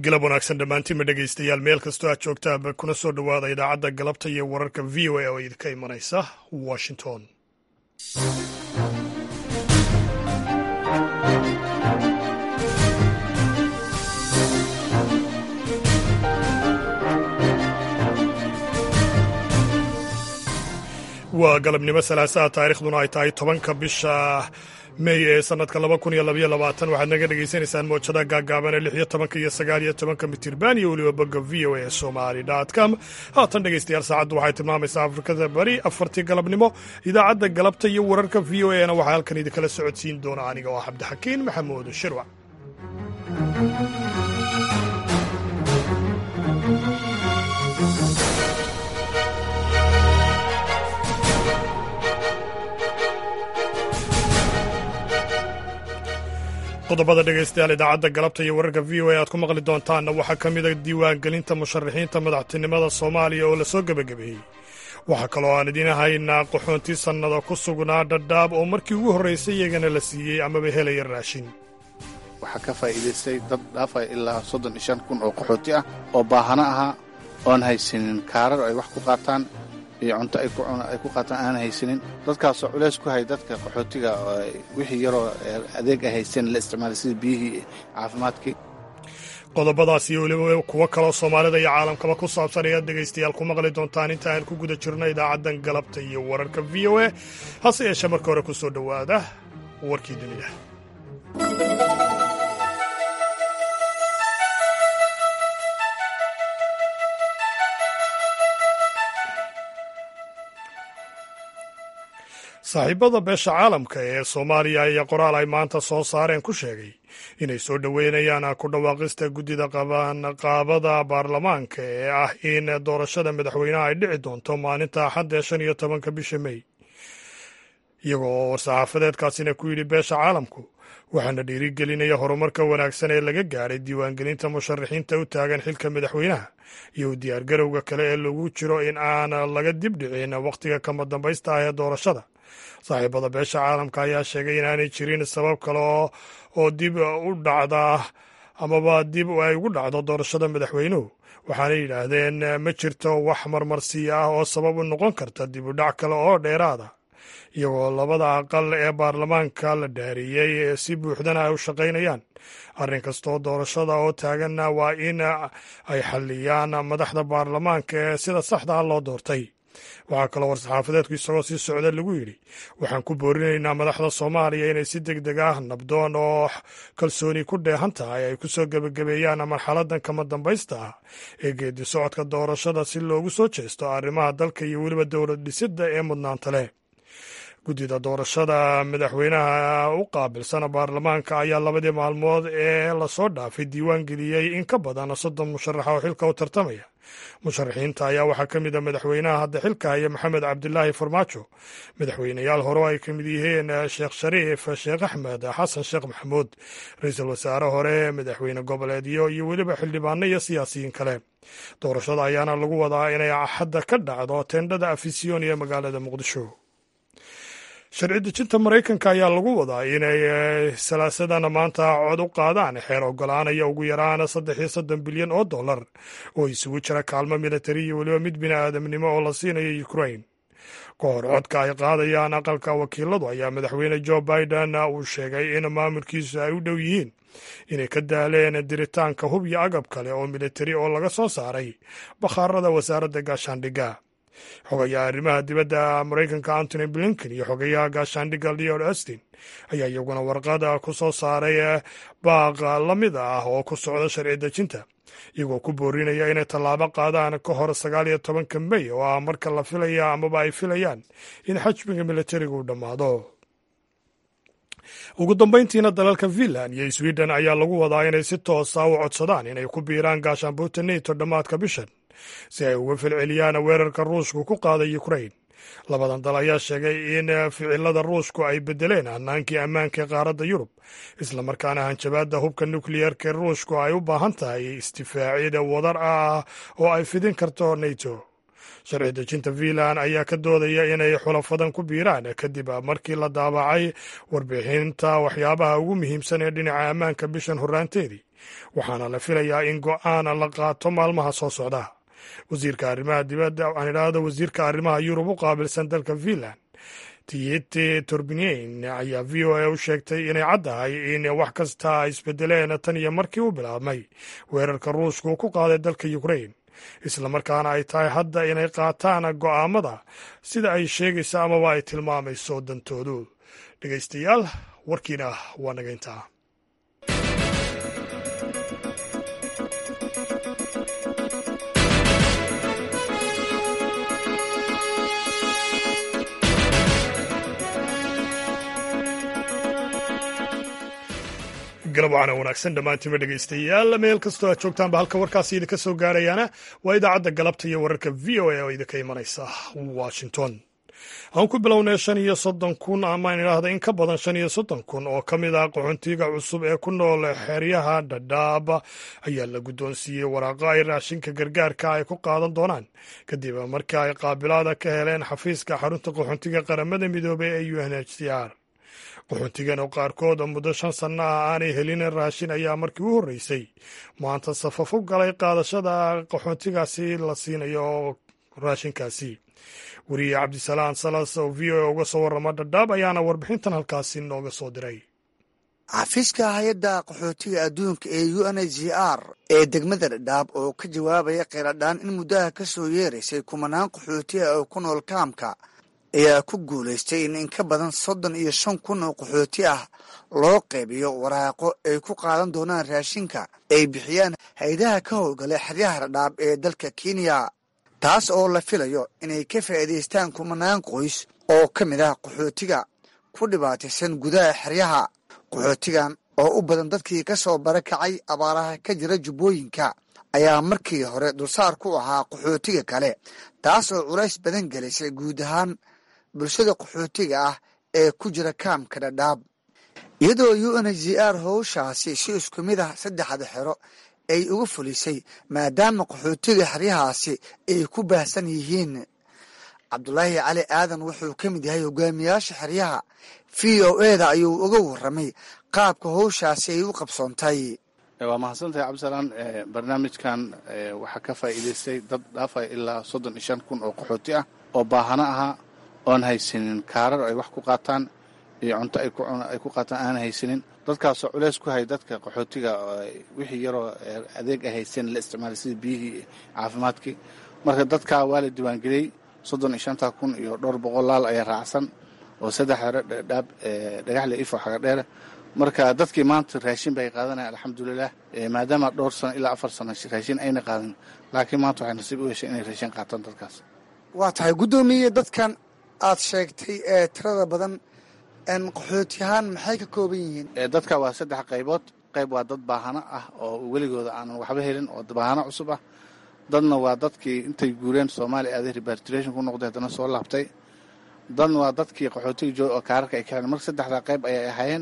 galab wanaagsan dhammaantiinma dhegaystayaal meel kastoo aad joogtaaba kuna soo dhowaada idaacadda galabta iyo wararka v o a oo idinka imanaysa washington waa galabnimo salaasaha taarikhduna ay tahay tobanka bisha mey ee sanadka laba kun iyo labaiyo labaatan waxaad naga dhagaysanaysaan moojada gaagaaban ee lix iyo tobanka iyo sagaal iyo tobanka mitirban iyo weliba bogga v o a somali com haatan dhegaystayaal saacaddu waxay tilmaamaysaa afrikada bari afartii galabnimo idaacadda galabta iyo wararka v o a na waxaa halkan idinkala socodsiin doona aniga oo ah cabdixakiin maxamuud shirwac qodobada dhegaystayaal idaacadda galabta iyo wararka v o a aad ku maqli doontaanna waxaa ka mida diiwaangelinta musharaxiinta madaxtinimada soomaaliya oo lasoo gebagabeeyey waxaa kaloo aan idiin haynaa qaxoontii sannada ku sugnaa dhadhaab oo markii ugu horraysay iyagana la siiyey amaba helaya raashin waxaa ka faa'iidaystay dad dhaafaya ilaa soddon iyo shan kun oo qaxooti ah oo baahano ahaa oon haysanin kaarar ay wax ku qaataan iyo cunto ay ku qaataan aan haysanin dadkaasoo culays ku hay dadka qaxootiga wixii yaroo adeeg ay haysteen la isticmaalay sida biyihii caafimaadkii qodobadaas iyo weliba kuwo kaloo soomaalida iyo caalamkaba ku saabsan ayaad dhegaystayaal ku maqli doontaan inta aan ku guda jirno idaacaddan galabta iyo wararka v o a hase yeeshee marka hore ku soo dhowaada warkii dunida saaxiibada beesha caalamka ee soomaaliya ayaa qoraal ay maanta soo saareen ku sheegay inay soo dhoweynayaan ku dhawaaqista guddida qabanqaabada baarlamaanka ee ah in doorashada madaxweynaha ay dhici doonto maalinta axadda shan iyo tobanka bisha mey iyagoo oo war-saxaafadeedkaasina ku yidhi beesha caalamku waxaana dhiirigelinaya horumarka wanaagsan ee laga gaadhay diiwaangelinta musharaxiinta u taagan xilka madaxweynaha iyo u diyaargarowga kale ee lagu jiro in aan laga dibdhicin wakhtiga kama dambaysta ah ee doorashada saaxiibada beesha caalamka ayaa sheegay inaanay jirin sabab kale oo dib u dhacda amaba dib ay ugu dhacdo doorashada madaxweynuhu waxaanay yidhaahdeen ma jirto wax marmarsiya ah oo sabab u noqon karta dib u dhac kale oo dheeraada iyagoo labada aqal ee baarlamaanka la dhaariyey si buuxdana ay u shaqaynayaan arrin kastoo doorashada oo taaganna waa in ay xalliyaan madaxda baarlamaanka ee sida saxda ah loo doortay waxaa kaloo war-saxaafadeedku isagoo sii socda lagu yidhi waxaan ku boorinaynaa madaxda soomaaliya inay si deg deg ah nabdoon oo kalsooni ku dheehan tahay ay ku soo gebagabeeyaan marxaladan kama dambaysta ah ee geedi socodka doorashada si loogu soo jeesto arrimaha dalka iyo weliba dowlad dhisidda ee mudnaanta leh guddida doorashada madaxweynaha u qaabilsana baarlamaanka ayaa labadii maalmood ee lasoo dhaafay diiwaan geliyey in ka badan soddon musharaxa oo xilka u tartamaya musharaxiinta ayaa waxaa ka mid a madaxweynaha hadda xilka haya maxamed cabdilaahi farmaajo madaxweyneyaal hore ay ka mid yihiin sheekh shariif sheekh axmed xasan sheekh maxamuud ra-iisul wasaare hore madaxweyne goboleedyo iyo weliba xildhibaano iyo siyaasiyiin kale doorashada ayaana lagu wadaa inay axadda ka dhacdo tendhada afisyon ee magaalada muqdisho sharci dejinta maraykanka ayaa lagu wadaa inay salaasadana maanta cod u qaadaan xeer ogolaanaya ugu yaraan saddex iyo soddon bilyan oo dollar oo isugu jira kaalmo militari iyo weliba mid bini aadamnimo oo la siinayo ukrain ka hor codka ay qaadayaan aqalka wakiiladu ayaa madaxweyne jo biden uu sheegay in maamulkiisu ay u dhow yihiin inay ka daaleen diritaanka hub iyo agab kale oo militari oo laga soo saaray bakhaarada wasaaradda gaashaandhigga xogayaha arrimaha dibadda maraykanka antony blinken iyo xogayaha gaashaandhigga leod austin ayaa iyaguna warqada ku soo saaray baaq la mid ah oo ku socda sharci dejinta iyagoo ku boorinaya inay tallaabo qaadaan ka hor sagaal iyo tobanka mey oo ah marka la filaya amaba ay filayaan in xajmiga militariga uu dhammaado ugu dambayntiina dalalka finland iyo sweden ayaa lagu wadaa inay si toosa u codsadaan inay ku biiraan gaashaanbuurta neto dhammaadka bishan si ay uga filceliyaan weerarka ruushku ku qaaday ukrain labadan dal ayaa sheegay in ficilada ruushku ay bedeleen hanaankii ammaanka ee qaaradda yurub islamarkaana hanjabaadda hubka nukliyeerka ee ruushku ay u baahan tahay isdifaacida wadar ah oo ay fidin karto neto sharci dejinta finland ayaa ka doodaya inay xulafadan ku biiraan kadib markii la daabacay warbixinta waxyaabaha ugu muhiimsan ee dhinaca ammaanka bishan horraanteedii waxaana la filayaa in go'aan la qaato maalmaha soo socda wasiirka arrimaha dibadda waxaan idhaahdo wasiirka arrimaha yurub u qaabilsan dalka finland tiyete torbinen ayaa v o a u sheegtay inay caddahay in wax kasta ay isbedeleen tan iyo markii u bilaabmay weerarka ruushka uu ku qaaday dalka ukrain islamarkaana ay tahay hadda inay qaataan go'aamada sida ay sheegayso amaba ay tilmaamayso dantoodu dhegaystayaal warkiina waa nagayntaa galab waxaana wanaagsan dhammaantiinba dhegaystayaal meel kastoo aad joogtaanba halka warkaasi idinka soo gaarayaana waa idaacadda galabta iyo wararka v o a oo idinka imanaysa washington aan ku bilownay shan iyo soddon kun amaan idhaahda in ka badan shan iyo soddon kun oo ka mid ah qaxoontiga cusub ee ku nool xeryaha dhadhaab ayaa la guddoonsiiyey waraaqo ay raashinka gargaarka ay ku qaadan doonaan kadib markii ay qaabilaada ka heleen xafiiska xarunta qaxoontiga qaramada midoobey ee u n h c r qaxoontigan oo qaarkood muddo shan sanno ah aanay helin raashin ayaa markii u horreysay maanta safaf u galay qaadashada qaxoontigaasi la siinayo raashinkaasi weriye cabdisalaam salas oo v o a uga soo warrama dhadhaab ayaana warbixintan halkaasi nooga soo diray xafiiska hay-adda qaxootiga adduunka ee u n h c r ee degmada dhadhaab oo ka jawaabaya kheyradhaan in muddaha ka soo yeeraysay kumanaan qaxootiga oo ku nool kaamka ayaa ku guulaystay in in ka badan soddon iyo shan kun oo qaxooti ah loo qaybiyo waraaqo ay ku qaadan doonaan raashinka ay bixiyaan hay-adaha ka howlgala xeryaha dhadhaab ee dalka kenya taas oo la filayo inay ka faa'iidaystaan kumanaan qoys oo ka mid ah qaxootiga ku dhibaataysan gudaha xeryaha qaxootigan oo u badan dadkii ka soo barakacay abaaraha ka jira jubbooyinka ayaa markii hore dulsaar ku ahaa qaxootiga kale taas oo culays badan gelisay guud ahaan bulshada qaxootiga ah ee ku jira kaamka dhadhaab iyadoo u n h c r howshaasi si isku mid ah saddexda xero ay uga fulisay maadaama qaxootiga xeryahaasi ay ku baahsan yihiin cabdulaahi cali aadan wuxuu ka mid yahay hogaamiyaasha xeryaha v o eda ayuu uga warramay qaabka howshaasi ay u qabsoontay waa mahadsantahay cabdisalaan barnaamijkan waxaa ka faa'iidaystay dad dhaafaya ilaa soddon iyo shan kun oo qaxooti ah oo baahano ahaa oon haysanin kaarar ay wax ku qaataan iyo cunto ay ku qaataan aan haysanin dadkaasoo culeys ku hay dadka qaxootiga wixii yaroo adeeg ay haysteen la isticmaalay sida biyihii caafimaadkii marka dadkaa waa la diiwaangeliyey soddon iyo shanta kun iyo dhowr boqol laal ayaa raacsan oo saddex hore dhaab dhagaxle ifo xaga dheere marka dadkii maanta raashin bay qaadanaya alxamdulilah maadaama dhowr sano ilaa afar sano raashin ayna qaadan laakiin maanta waxay nasiib u heshay inay raashin qaataan dadkaas waa tahay guddoomiye dadkan aad sheegtay ee tirada badan qaxootiyahaan maxay ka kooban yihiin dadka waa saddex qaybood qayb waa dad baahano ah oo weligooda aanan waxba helin oo baahano cusub ah dadna waa dadkii intay guureen soomaaliya aaday repartration ku noqday haddana soo laabtay dadna waa dadkii qaxootiga jooga oo kaararka ay ka heleen marka saddexdaa qayb ayay ahaayeen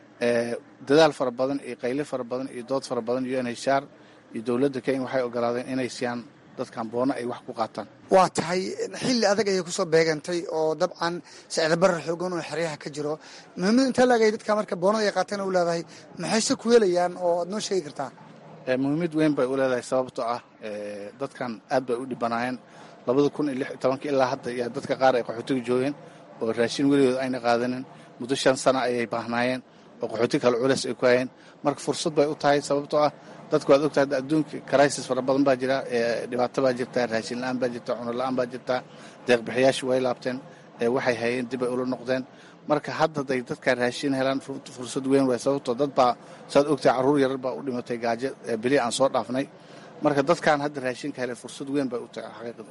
dadaal fara badan iyo qayle fara badan iyo dood fara badan u n h r iyo dowladda kenya waxay ogolaadeen inay siiyaan dadkan boono ay wax ku qaataan waa tahay xilli adag ayay kusoo beegantay oo dabcan sicda barar xoogan oo xeryaha ka jiro muhiimada intaa laagay dadka marka boonada ay qaateen u leedahay maxayse ku helayaan oo aad noo sheegi kartaa muhiimad weyn bay u leedahay sababtoo ah dadkan aad bay u dhibanaayeen labada kun iyo lix iyo tobanka ilaa hadda yaa dadka qaar ay qaxootiga joogeen oo raashin weligood ayna qaadanin muddo shan sana ayay baahnaayeen oo qaxooti kale culeys ay ku hayeen marka fursad bay u tahay sababtoo ah dadku waad ogtahay adduunka crisis fara badan baa jira dhibaato baa jirta raashin la-aan baa jirta cuno la-aan baa jirta deeqbixiyaashu way laabteen waxay hayeen dib ay ula noqdeen marka hadda day dadkaa raashin helaan fursad weyn waay sababtoo dad baa saad ogtahay carruur yarar baa u dhimatay gaajo beli aan soo dhaafnay marka dadkan hadda raashinka helay fursad weyn bay u tahay xaqiiqda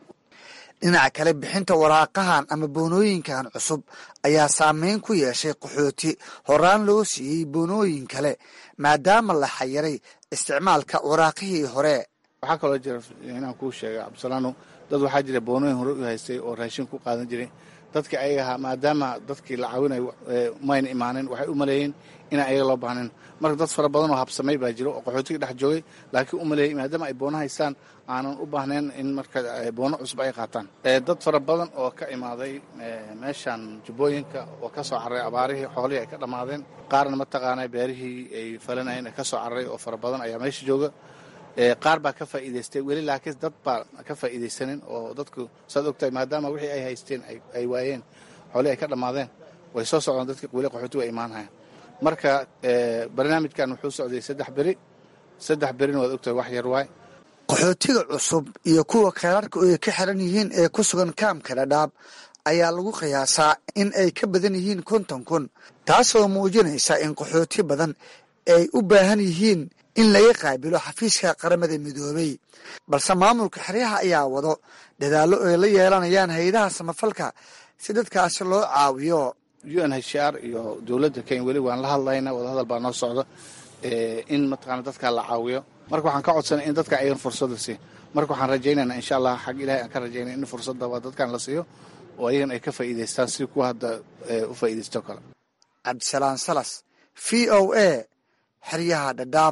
dhinaca kale bixinta waraaqahan ama boonooyinkan cusub ayaa saameyn ku yeeshay qaxooti horaan loo siiyey boonooyin kale maadaama la xayiray isticmaalka waraaqihii hore waxaa kaloo jira inaan kuu sheega cabdisalaano dad waxaa jira boonooyin hore u haystay oo raashin ku qaadan jiray dadkii ayaga ahaa maadaama dadkii la caawinayo mayna imaanin waxay u maleeyeen inaan ayaga loo baahnayn marka dad fara badan oo habsamay baa jiro oo qaxootiga dhex joogay laakiin u maleeyay maadaama ay boono haystaan aanan u baahnayn in marka boono cusub ay qaataan dad fara badan oo ka imaaday meeshan jubbooyinka oo ka soo carray abaarihii xoolihii ay ka dhammaadeen qaarna mataqaana beerihii ay falanayeen ee ka soo carray oo fara badan ayaa meesha jooga qaar baa ka faa'iidaystay weli laakiin dad baa ka faa'iidaysanin oo dadku saad ogtahay maadaama wixii ay haysteen ay waayeen xoolihii ay ka dhammaadeen way soo socdaan dadkii weli qaxootigu ay imaanhayaan marka barnaamijkan wuxuu socday saddex beri saddex berina waad ogtahay wax yar waay qaxootiga cusub iyo kuwa kheyraarka ay ka xiran yihiin ee ku sugan kaamka dhadhaab ayaa lagu qiyaasaa in ay ka badan yihiin konton kun taasoo muujinaysa in qaxooti badan ay u baahan yihiin in laga qaabilo xafiiska qaramada midoobay balse maamulka xeryaha ayaa wado dadaallo ay la yeelanayaan hay-adaha samafalka si dadkaasi loo caawiyo u n h r iyo dowladda kenya weli waan la hadlaynaa wadahadal baa noo socda in mataqaana dadka la caawiyo marka waxaan ka codsanay in dadka ayan fursada siiy marka waxaan rajaynaynaa insha allah xag ilahay aan ka rajaynay in fursadda waa dadkan la siiyo oo ayagan ay ka faa'iidaystaan si kuwa hadda u faa'iidaysto kale cabdisalaan salas v o a xeryaha dhadhaab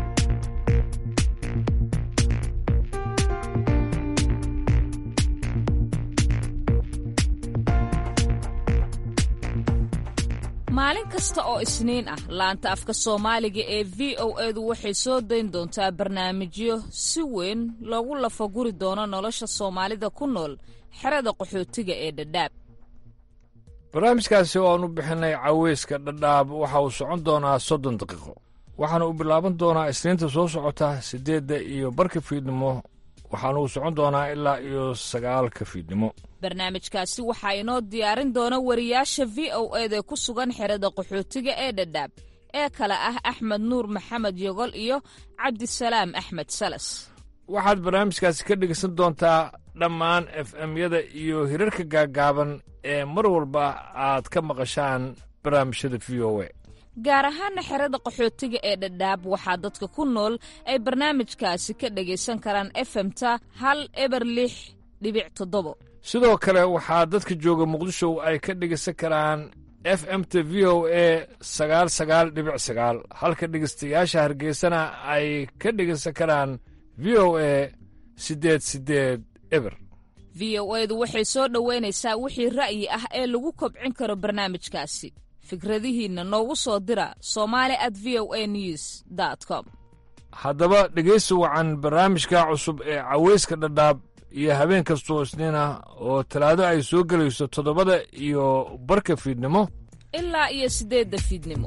maalin kasta oo isniin ah laanta afka soomaaliga ee v o edu waxay soo dayn doontaa barnaamijyo si weyn loogu lafaguri doono nolosha soomaalida ku nool xerada qaxootiga ee dhadhaab barnaamijkaasi oo aan u bixinay caweyska dhadhaab waxa uu socon doonaa soddon daqiiqo waxaana uu bilaaban doonaa isniinta soo socota siddeedda iyo barka fiidnimo waxaana uu socon doonaa ilaa iyo sagaalka fiidnimo barnaamijkaasi waxaa inoo diyaarin doona wariyaasha v o eda ku sugan xerada qaxootiga ee dhadhaab ee kale ah axmed nuur maxamed yogol iyo cabdisalaam axmed salas waxaad barnaamijkaasi ka dhegeysan doontaa dhammaan f m-yada iyo hirarka gaaggaaban ee mar walba aad ka maqashaan barnaamijyada v o a gaar ahaana xerada qaxootiga ee dhadhaab waxaa dadka ku nool ay barnaamijkaasi ka dhegaysan karaan efemta hal eber lix dhibic toddobo sidoo kale waxaa dadka jooga muqdisho ay ka dhegaysan karaan f m t v o a sagaal sagaal dhibic sagaal halka dhegaystayaasha hargeysana ay ka dhegaysan karaan v o a siddeed siddeed eber v o edu waxay soo dhoweynaysaa wixii ra'yi ah ee lagu kobcin karo barnaamijkaasi fikradihiinna noogu soo dira somali at v o a news com haddaba dhegaysi wacan barnaamijka cusub ee caweyska dhadhaab iyo habeen kastoo isniin ah oo talaado ay soo gelayso toddobada iyo barka fiidnimo ilaa iyo siddeedda fiidnimo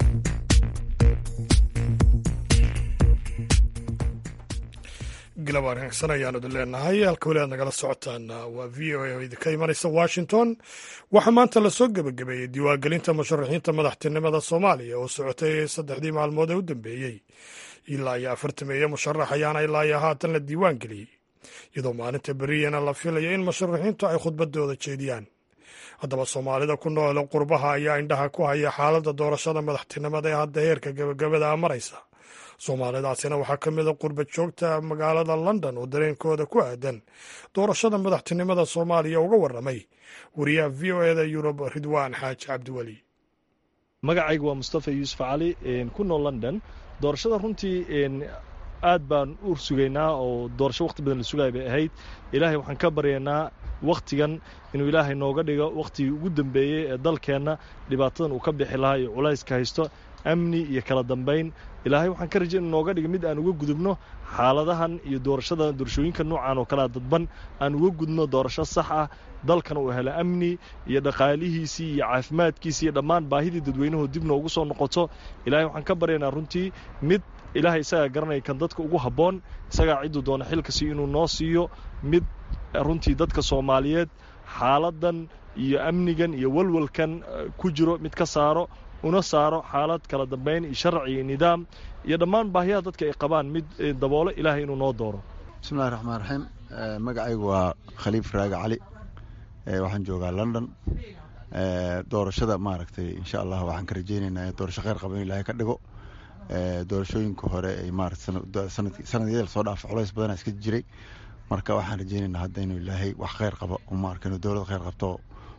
galab wanaagsan ayaanu idin leenahay halka weli aad nagala socotaan waa v o a oo idinka imanaysa washington waxaa maanta lasoo gebagabeeyey diiwaangelinta musharaxiinta madaxtinimada soomaaliya oo socotay saddexdii maalmood ee u dambeeyey ilaa iyo afartameeye musharax ayaana ilaa iyo haatan la diiwaan geliyey iyadoo maalinta beriyana la filayo in musharaxiintu ay khudbadooda jeediyaan haddaba soomaalida ku nool qurbaha ayaa indhaha ku haya xaaladda doorashada madaxtinimada ee hadda heerka gebagabada a maraysa soomaalidaasina waxaa ka mid a qurba joogta magaalada london oo dareenkooda ku aadan doorashada madaxtinimada soomaaliya uga warramay wariyaha v o eda yurub ridwaan xaaji cabdiweli magacaygu waa mustafa yuusuf cali ku nool london doorashada runtii aad baan u sugaynaa oo doorasho wakhti badan la sugaya bay ahayd ilaahay waxaan ka baryaynaa wakhtigan inuu ilaahay nooga dhigo wakhtigii ugu dambeeyey ee dalkeenna dhibaatadan uu ka bixi lahaa iyo culayska haysto amni iyo kala dambayn ilaahay waxaan ka rajay inu nooga dhiga mid aan uga gudubno xaaladahan iyo doorashada doorashooyinka noocan oo kalea dadban aan uga gudubno doorasho sax ah dalkan uu helo amni iyo dhaqaalihiisii iyo caafimaadkiisii iyo dhammaan baahidii dadweynuhu dib noogu soo noqoto ilaahay waxaan ka baryaynaa runtii mid ilaahay isagaa garanaya kan dadka ugu habboon isagaa cidduu doona xilka siiyo inuu noo siiyo mid runtii dadka soomaaliyeed xaaladdan iyo amnigan iyo walwalkan ku jiro mid ka saaro una saaro xaalad kala dambayn iyo sharci iyo nidaam iyo dhammaan baahiyaha dadka ay qabaan mid daboolo ilaahay inuu noo dooro bismillahi raxmaan raxiim magacaygu waa khaliif raage cali waxaan joogaa london doorashada maaragtay insha allah waxaan ka rajeynaynaa doorasho kheyr qaba in ilaahay ka dhigo doorashooyinka hore ay maarata sanadiyada lasoo dhaafa culays badana iska jiray marka waxaan rajeynaynaa hadda inuu ilaahay wax kheyr qabo maarka inuu dowlad kheyr qabto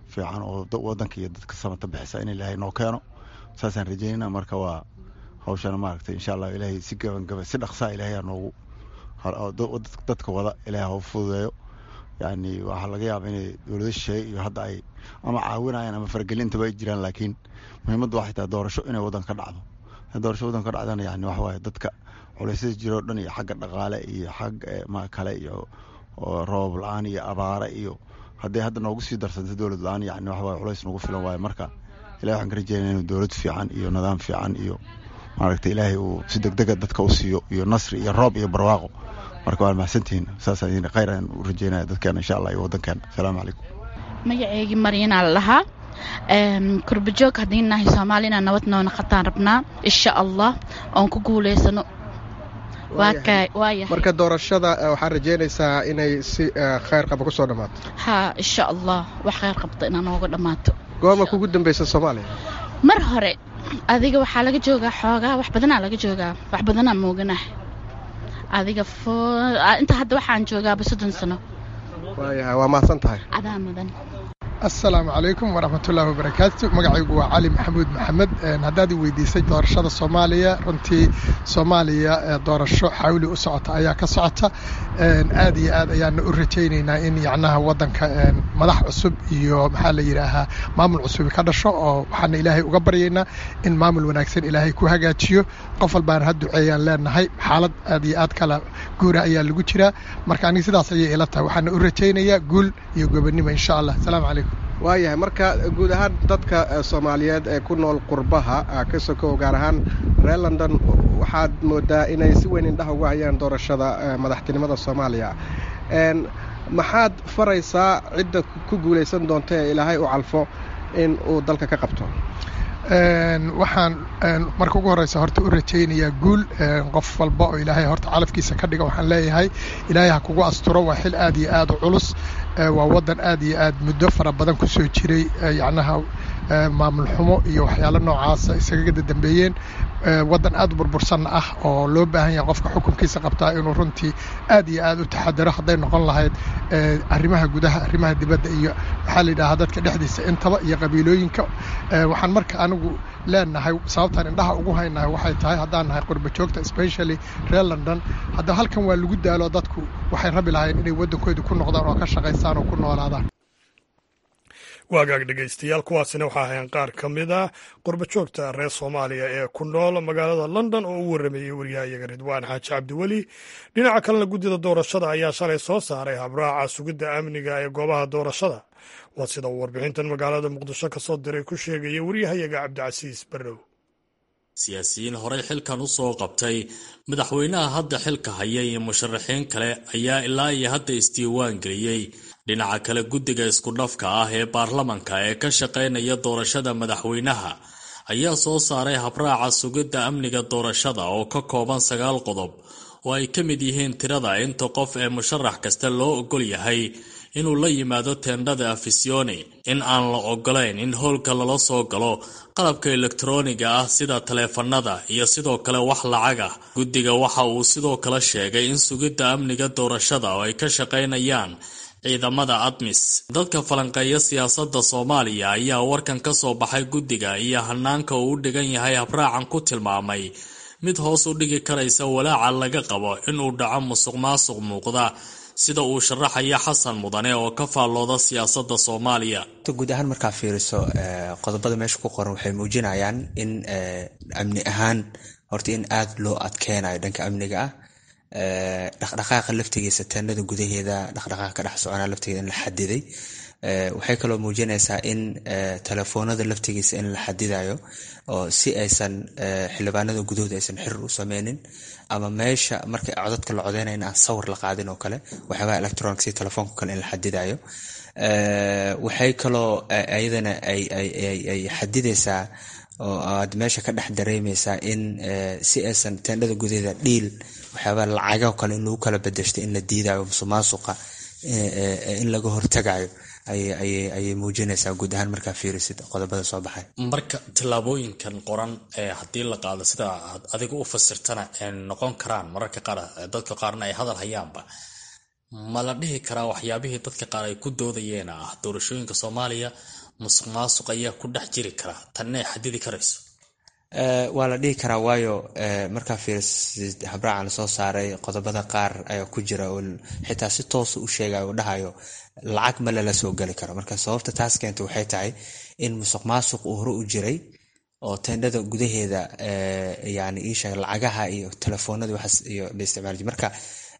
fiican oo wadanka iyo dadka samata bixisa in ilaahay noo keeno saasaan rajeynayna marka waa hawshana maaragtay insha allah ilaahay si gabangaba si dhaqsaa ilaahay noogu dadka wada ilaahay hau fududeeyo yani waxaa laga yaaba inay dowlado shisheeye iyo hadda ay ama caawinayaan ama faragelintaba ay jiraan laakiin muhiimadda waxay tahay doorasho inay waddan ka dhacdo doorasho waddan ka dhacdana yani waxa waaye dadka culeysyada jiroo dhan iyo xagga dhaqaale iyo xag ma kale iyo roob la-aan iyo abaare iyo hadday hadda noogu sii darsantay dowlad la-aan yani waxa waye culeys nagu filan waaye marka ilahi waxaan ka rajeynaya inuu dowlad fiican iyo nidaam fiican iyo maaragtay ilaahay uu si degdega dadka u siiyo iyo nasri iyo roob iyo barwaaqo marka waa mahadsantihiin saasaan idin khayr aan u rajeynaya dadkeena insha allah iyo waddankeena asalaamu calaykum magaceygii maryanaa la dhahaa kurbajoog haddii nahay soomaali inaan nabad noona qataan rabnaa insha allah oon ku guulaysano marka doorashada waxaad rajeynaysaa inay si khayr qaba ku soo dhammaato haa insha allah wax khayr qabta inaa nooga dhammaato goorma kugu dambaysa soomaaliya mar hore adiga waxaa laga joogaa xoogaa wax badanaa laga joogaa wax badanaa mooganah adiga inta hadda waxaan joogaaba soddon sano waayahay waa mahadsan tahay adaa mudan assalaamu calaykum waraxmatullaahi wabarakaatu magacaygu waa cali maxamuud maxamed haddaad i weydiisay doorashada soomaaliya runtii soomaaliya doorasho xawli u socota ayaa ka socota aad iyo aad ayaana u rajaynaynaa in yacnaha waddanka madax cusub iyo maxaa la yidhaahaa maamul cusubi ka dhasho oo waxaana ilaahay uga baryaynaa in maamul wanaagsan ilaahay ku hagaajiyo qof walbaana ha duceeyaan leenahay xaalad aad iyo aad kala guura ayaa lagu jiraa marka aniga sidaas ayay ila tahay waxaana u rajaynayaa guul iyo gobonnimo insha allah asalaamu calaykum waayahay marka guud ahaan dadka soomaaliyeed ee ku nool qurbaha ka sokow gaar ahaan reer london waxaad moodaa inay si weyn indhaha uga hayaan doorashada madaxtinimada soomaaliya maxaad faraysaa cidda ku guulaysan doonta ee ilaahay u calfo in uu dalka ka qabto waxaan marka ugu horeysa horta u rajaynayaa guul qof walba oo ilaahay horta calafkiisa ka dhiga waxaan leeyahay ilaahay ha kugu asturo waa xil aad iyo aad u culus waa waddan aad iyo aad muddo fara badan ku soo jiray yacnaha maamul xumo iyo waxyaalo noocaasa isagaga dambeeyeen waddan aad u burbursanna ah oo loo baahan yahay qofka xukunkiisa qabtaa inuu runtii aad iyo aad u taxadaro hadday noqon lahayd arrimaha gudaha arrimaha dibadda iyo maxaa la yidhahaa dadka dhexdiisa intaba iyo qabiilooyinka waxaan marka anigu leenahay sababtaan indhaha ugu haynahay waxay tahay haddaan nahay qurba joogta specially reer london hadda halkan waa lagu daalo dadku waxay rabi lahayn inay waddankooda ku noqdaan oo ka shaqaystaan oo ku noolaadaan waagaag dhegaystayaal kuwaasina waxaa ahayn qaar ka mid ah qurbajoogta reer soomaaliya ee ku nool magaalada london oo u warrameeyey waryahayaga ridwaan xaaji cabdiweli dhinaca kalena guddida doorashada ayaa shalay soo saaray habraaca sugidda amniga ee goobaha doorashada waa sida uu warbixintan magaalada muqdisho ka soo diray ku sheegaya waryahayaga cabdicasiis barrow siyaasiyiin horey xilkan u soo qabtay madaxweynaha hadda xilka haya iyo musharaxiin kale ayaa ilaa iyo hadda isdiiwaan geliyey dhinaca kale guddiga iskudhafka ah ee baarlamanka ee ka shaqaynaya doorashada madaxweynaha ayaa soo saaray habraaca sugidda amniga doorashada oo ka kooban sagaal qodob oo ay ka mid yihiin tirada inta qof ee musharax kasta loo ogol yahay inuu la yimaado teendhada afisioni in aan la ogolayn in howlka lala soo galo qalabka elektarooniga ah sida taleefanada iyo sidoo kale wax lacag ah guddiga waxa uu sidoo kale sheegay in sugidda amniga doorashada oo ay ka shaqaynayaan ciidamada admis dadka falanqeeya siyaasadda soomaaliya ayaa warkan ka soo baxay guddiga iyo hanaanka uu u dhigan yahay habraacan ku tilmaamay mid hoos u dhigi karaysa walaaca laga qabo inuu dhaco musuq maasuq muuqda sida uu sharaxaya xasan mudane oo ka faallooda siyaasadda soomaaliya guud ahaan markaa fiiriso qodobada meesha ku qoran waxay muujinayaan in amni ahaan horta in aada loo adkeynayo dhanka amniga ah dhaqdhaqaaqa laftigiisa teenada gudaheeda dhaqdhaqaaqa ka dhex soconaa laftigeeda in la xadiday waxay kaloo muujinaysaa in telefoonada laftigiisa in la xadidayo oo si aysan xildhibaanada gudahooda aysan xirir u sameynin ama meesha marka codadka la codeynaya in aan sawir la qaadin oo kale waxyaabaha electronic si telefoonka kale in la xadidayo waxay kaloo ayadana ay xadidaysaa oo aad meesha ka dhex dareemeysaa in si aysan teendhada gudaheeda dhiil waxyaabaa lacagao kale in lagu kala bedeshto in la diidayo musuqmaasuqa in laga hortagayo ayay muujinaysaa guud ahaan markaa fiirisid qodobada soo baxay marka tallaabooyinkan qoran ee haddii la qaado sida adiga u fasirtana noqon karaan mararka qaar dadka qaarna ay hadal hayaanba ma la dhihi karaa waxyaabihii dadka qaar ay ku doodayeen ah doorashooyinka soomaaliya musuq maasuq ayaa ku dhex jiri kara tanna ay xadidi karayso waa la dhihi karaa waayo markaa fiirisid habraacan lasoo saaray qodobada qaar ayaa ku jira oo xitaa si toosa u sheegayo oo dhahayo lacag ma lala soo geli karo marka sababta taas keenta waxay tahay in musuq maasuq uu hore u jiray oo tendhada gudaheeda yani iisheeg lacagaha iyo telefoonada waxaas iyo la isticmaal marka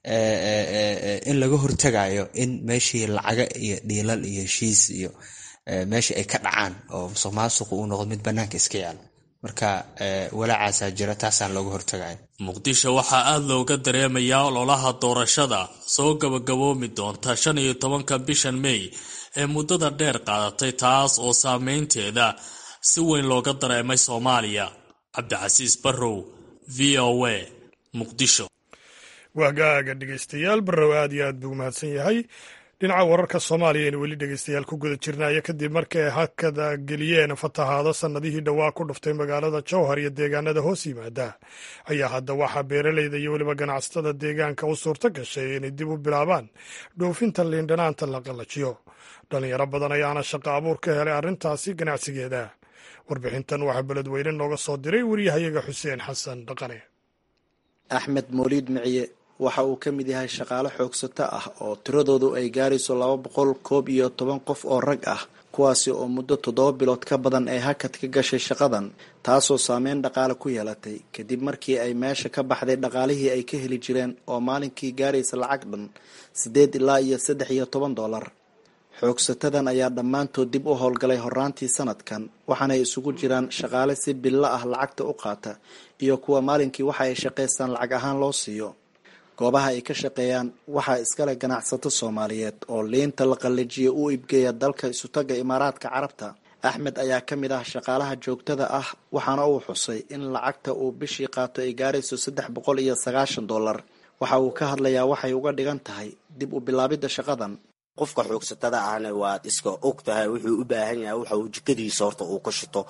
in laga hortagayo in meeshii lacaga iyo dhiilal iyo heshiis iyo meeshii ay ka dhacaan oo musuq maasuq uu noqdo mid banaanka iska yaalo marka walaacaasaa jira taasaan looga hortagaya muqdisho waxaa aada looga dareemayaa ololaha doorashada soo gabagaboomi doonta shan iyo tobanka bishan mey ee muddada dheer qaadatay taas oo saameynteeda si weyn looga dareemay soomaaliya cabdicasiis barrow v o a muqdisho waagaaga dhegeystayaal barrow aad iyo aad buu mahadsan yahay dhinaca wararka soomaaliya aynu weli dhegeystayaal ku guda jirnaya kadib markay hakada geliyeen fatahaado sannadihii dhowaa ku dhuftay magaalada jowhar iyo deegaanada hoos yimaada ayaa hadda waxaa beeraleyda iyo weliba ganacsatada deegaanka u suurto gashay inay dib u bilaabaan dhoofinta liindhanaanta la qallajiyo dhalinyaro badan ayaana shaqo abuur ka helay arrintaasi ganacsigeeda warbixintan waxaa beledweyne nooga soo diray wariyahayaga xuseen xasan dhaqane axmed mooliid miciye waxa uu ka mid yahay shaqaale xoogsato ah oo tiradoodu ay gaarayso laba boqol koob iyo toban qof oo rag ah kuwaasi oo muddo toddoba bilood ka badan ay hakad ka gashay shaqadan taasoo saameyn dhaqaale ku yeelatay kadib markii ay meesha ka baxday dhaqaalihii ay ka heli jireen oo maalinkii gaaraysa lacag dhan siddeed ilaa iyo saddex iyo toban dollar xoogsatadan ayaa dhammaantood dib u howlgalay horaantii sanadkan waxaanay isugu jiraan shaqaale si billo ah lacagta u qaata iyo kuwa maalinkii waxa ay shaqaystaan lacag ahaan loo siiyo goobaha ay ka shaqeeyaan waxaa iskale ganacsato soomaaliyeed oo liinta la qallajiya u iibgeeya dalka isutaga imaaraadka carabta axmed ayaa ka mid ah shaqaalaha joogtada ah waxaana uu xusay in lacagta uu bishii qaato ay gaarayso saddex boqol iyo sagaashan dollar waxa uu ka hadlayaa waxay uga dhigan tahay dib u bilaabidda shaqadan qofka xoogsatada ahna waad iska og tahay wuxuu u baahan yahay waxa uu jikadiisa horta uu ka shito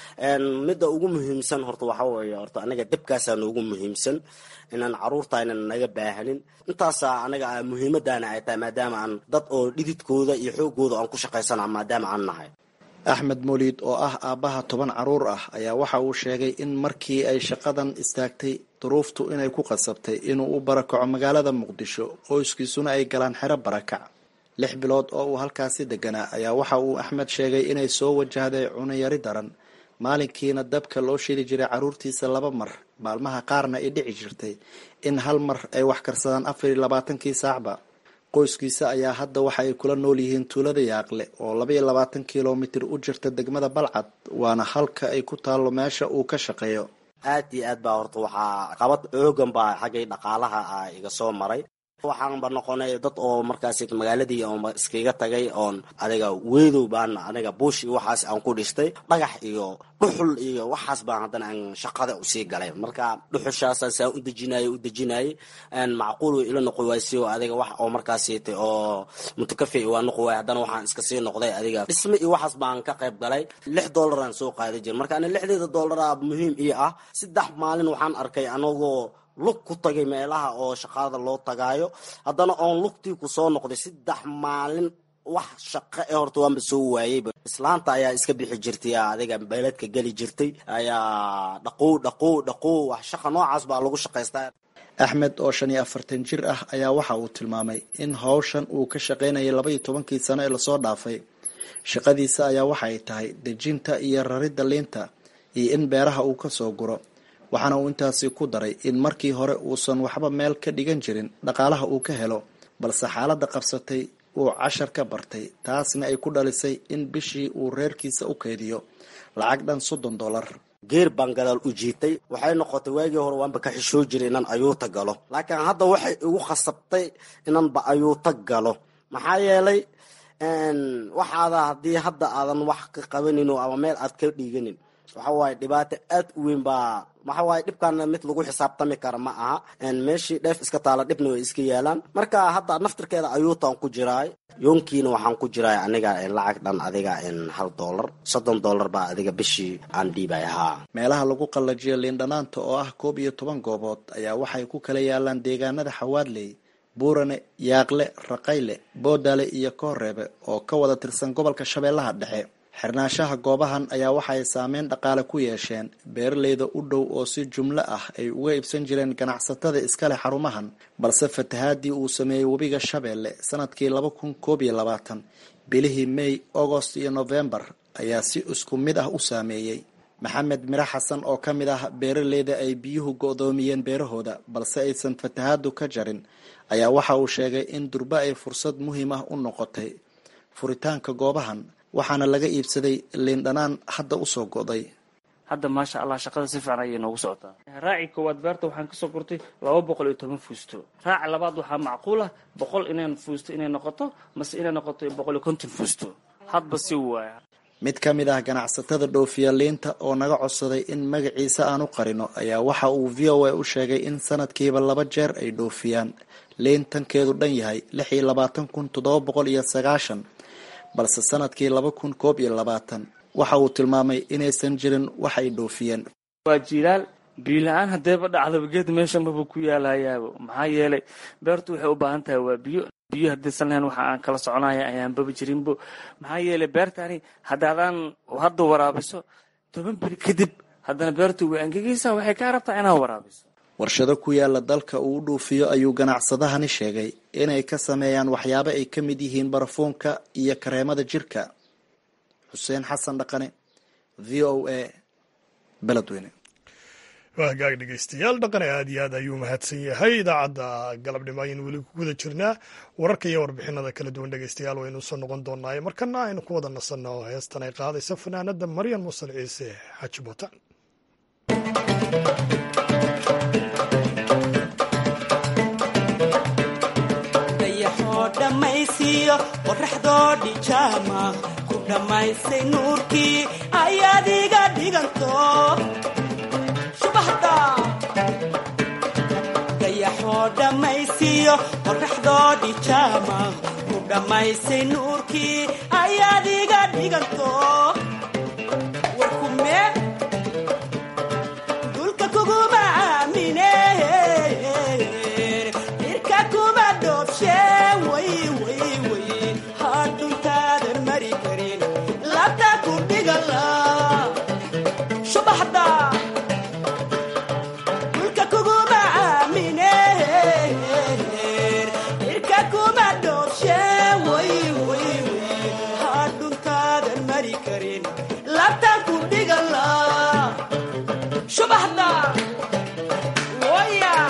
midda ugu muhiimsan horta waxa weeye horta anaga dabkaasaa noogu muhiimsan inaan caruurta aynan naga baahanin intaasa anaga muhiimadana ay tahay maadaama aan dad oo dhididkooda iyo xoogooda aan ku shaqaysana maadaama aan nahay axmed moliid oo ah aabbaha toban caruur ah ayaa waxa uu sheegay in markii ay shaqadan istaagtay duruuftu inay ku qasabtay inuu u barakaco magaalada muqdisho qoyskiisuna ay galaan xero barakac lix bilood oo uu halkaasi deganaa ayaa waxa uu axmed sheegay inay soo wajahday cunayari daran maalinkiina dabka loo shili jiray caruurtiisa laba mar maalmaha qaarna ay dhici jirtay in hal mar ay wax karsadaan afar iyo labaatankii saacba qoyskiisa ayaa hadda waxa ay kula nool yihiin tuulada yaaqle oo laba iyo labaatan kilomitir u jirta degmada balcad waana halka ay ku taallo meesha uu ka shaqeeyo aad iyo aad baa horta waxaa qabad xoogan baa xaggay dhaqaalaha ah iga soo maray waxaanba noqonay dad oo markaas magaaladii oon iskaga tagay oon adiga weedow baan aniga buush iyo waxaas aan ku dhistay dhagax iyo dhuxul iyo waxaas baan haddana aan shaqada usii galay marka dhuxushaasaan saa u dejinayay u dejinayay macquul way ila noqon waaysi oo adiga wax oo markaasiita oo mutakafi waa noqon waay haddana waxaan iska sii noqday adiga dhisme iyo waxaas baan ka qayb galay lix dollaraan soo qaadi jira marka ani lixdeeda dollaraa muhiim ii ah saddex maalin waxaan arkay anagoo lug ku tagay meelaha oo shaqaada loo tagaayo haddana oon lugtii ku soo noqday saddex maalin wax shaqo ee horta waanba soo waayeyba islaanta ayaa iska bixi jirtay adiga beeladka geli jirtay ayaa dhaqow dhaqow dhaqow wax shaqa noocaas baa lagu shaqaystaa axmed oo shan iyo afartan jir ah ayaa waxa uu tilmaamay in howshan uu ka shaqaynayay laba iyo tobankii sano ee lasoo dhaafay shaqadiisa ayaa waxa ay tahay dejinta iyo raridda liinta iyo in beeraha uu ka soo guro waxaana uu intaasi ku daray in markii hore uusan waxba meel ka dhigan jirin dhaqaalaha uu ka helo balse xaaladda qabsatay uu cashar ka bartay taasna ay ku dhalisay in bishii uu reerkiisa u keydiyo lacag dhan soddon dollar geer baan gadaal u jiitay waxay noqotay waagii hore waanba ka xishoo jiray inaan ayuuta galo laakiin hadda waxay igu khasabtay inaanba ayuuta galo maxaa yeelay waxaada haddii hadda aadan wax ka qabanin ama meel aad ka dhiiganin waxa waaye dhibaato aad u weyn baa waxa waaye dhibkaana mid lagu xisaabtami kara ma aha meeshii dheef iska taala dhibna way iska yaalaan marka hadda naftirkeeda ayuutaan ku jiraay yoonkiina waxaan ku jiraay aniga lacag dhan adiga hal dollar soddon dollar baa adiga bishii aan dhiibay haa meelaha lagu qallajiyo liindhanaanta oo ah koob iyo toban goobood ayaa waxay ku kala yaalaan deegaanada xawaadley buurane yaaqle raqayle boodale iyo kooreebe oo ka wada tirsan gobolka shabeellaha dhexe xirnaanshaha goobahan ayaa waxaay saameyn dhaqaale ku yeesheen beeraleyda u dhow oo si jumlo ah ay uga iibsan jireen ganacsatada iskaleh xarumahan balse fatahaadii uu sameeyey webiga shabeelle sanadkii laba kun koob iyo labaatan bilihii may agost iyo novembar ayaa si isku mid ah u saameeyey maxamed miro xasan oo ka mid ah beeraleyda ay biyuhu go-doomiyeen beerahooda balse aysan fatahaadu ka jarin ayaa waxa uu sheegay in durbe ay fursad muhiim ah u noqotay furitaanka goobahan waxaana laga iibsaday liindhanaan hadda usoo go'day hadda maasha allah shaqada si fiican ayay noogu socotaa raaci koowaad beerta waxaan kasoo gurtay laba boqol iyo toban fuusto raaci labaad waxaa macquul ah boqol inay fuusto inay noqoto mase inay noqoto boqol iyo konton fuusto hadba si waaya mid ka mid ah ganacsatada dhoofiya liinta oo naga codsaday in magaciisa aan u qarino ayaa waxa uu v o a u sheegay in sanadkiiba laba jeer ay dhoofiyaan liin tankeedu dhan yahay lix iyo labaatan kun toddoba boqol iyo sagaashan balse sanadkii laba kun koob iyo labaatan waxa uu tilmaamay inaysan jirin wax ay dhoofiyeen waa jilaal biila-aan hadeeba dhacdaba geed meeshanbaba ku yaalayaaba maxaa yeelay beertu waxay u baahan tahay waa biyo biyo haddaysan lahayn waxa aan kala soconaya ayaan baba jirinbo maxaa yeelay beertani haddaadaan hadda waraabiso toban beri kadib haddana beertu way angegaysaa waxay kaa rabtaa inaad waraabiso warshado ku yaala dalka uu u dhuufiyo ayuu ganacsadahani sheegay inay ka sameeyaan waxyaabo ay ka mid yihiin barafuunka iyo kareemada jirka xuseen xasan dhaqane v o a beledweyne waa hagaag dhegeystayaal dhaqane aad iyo aad ayuu mahadsan yahay idaacadda galabnimo ayaynu weli ku guda jirnaa wararka iyo warbixinada kala duwan dhegeystayaal waynu usoo noqon doonaaye markana aynu ku wada nasanno heestan ay qaadaysa fanaanada maryan musan ciise xaji bootaan dhammaysiyo qoraxdoo dhijaama ku dhammaysay nuurkii ayaad iga dhiganto shubahda dayaxoo dhammaysiyo qoraxdoo dhijaama ku dhammaysay nuurkii ayaad iga dhiganto warkume dulka kuguma aamine irka kuma dhoobshe hadhuntaadan mari karin labta ku dhigala subaxda dulka kuguma aamine irka kuma dhoobshe hadhuntaadan mari karin labta ku dhigala subaxda waya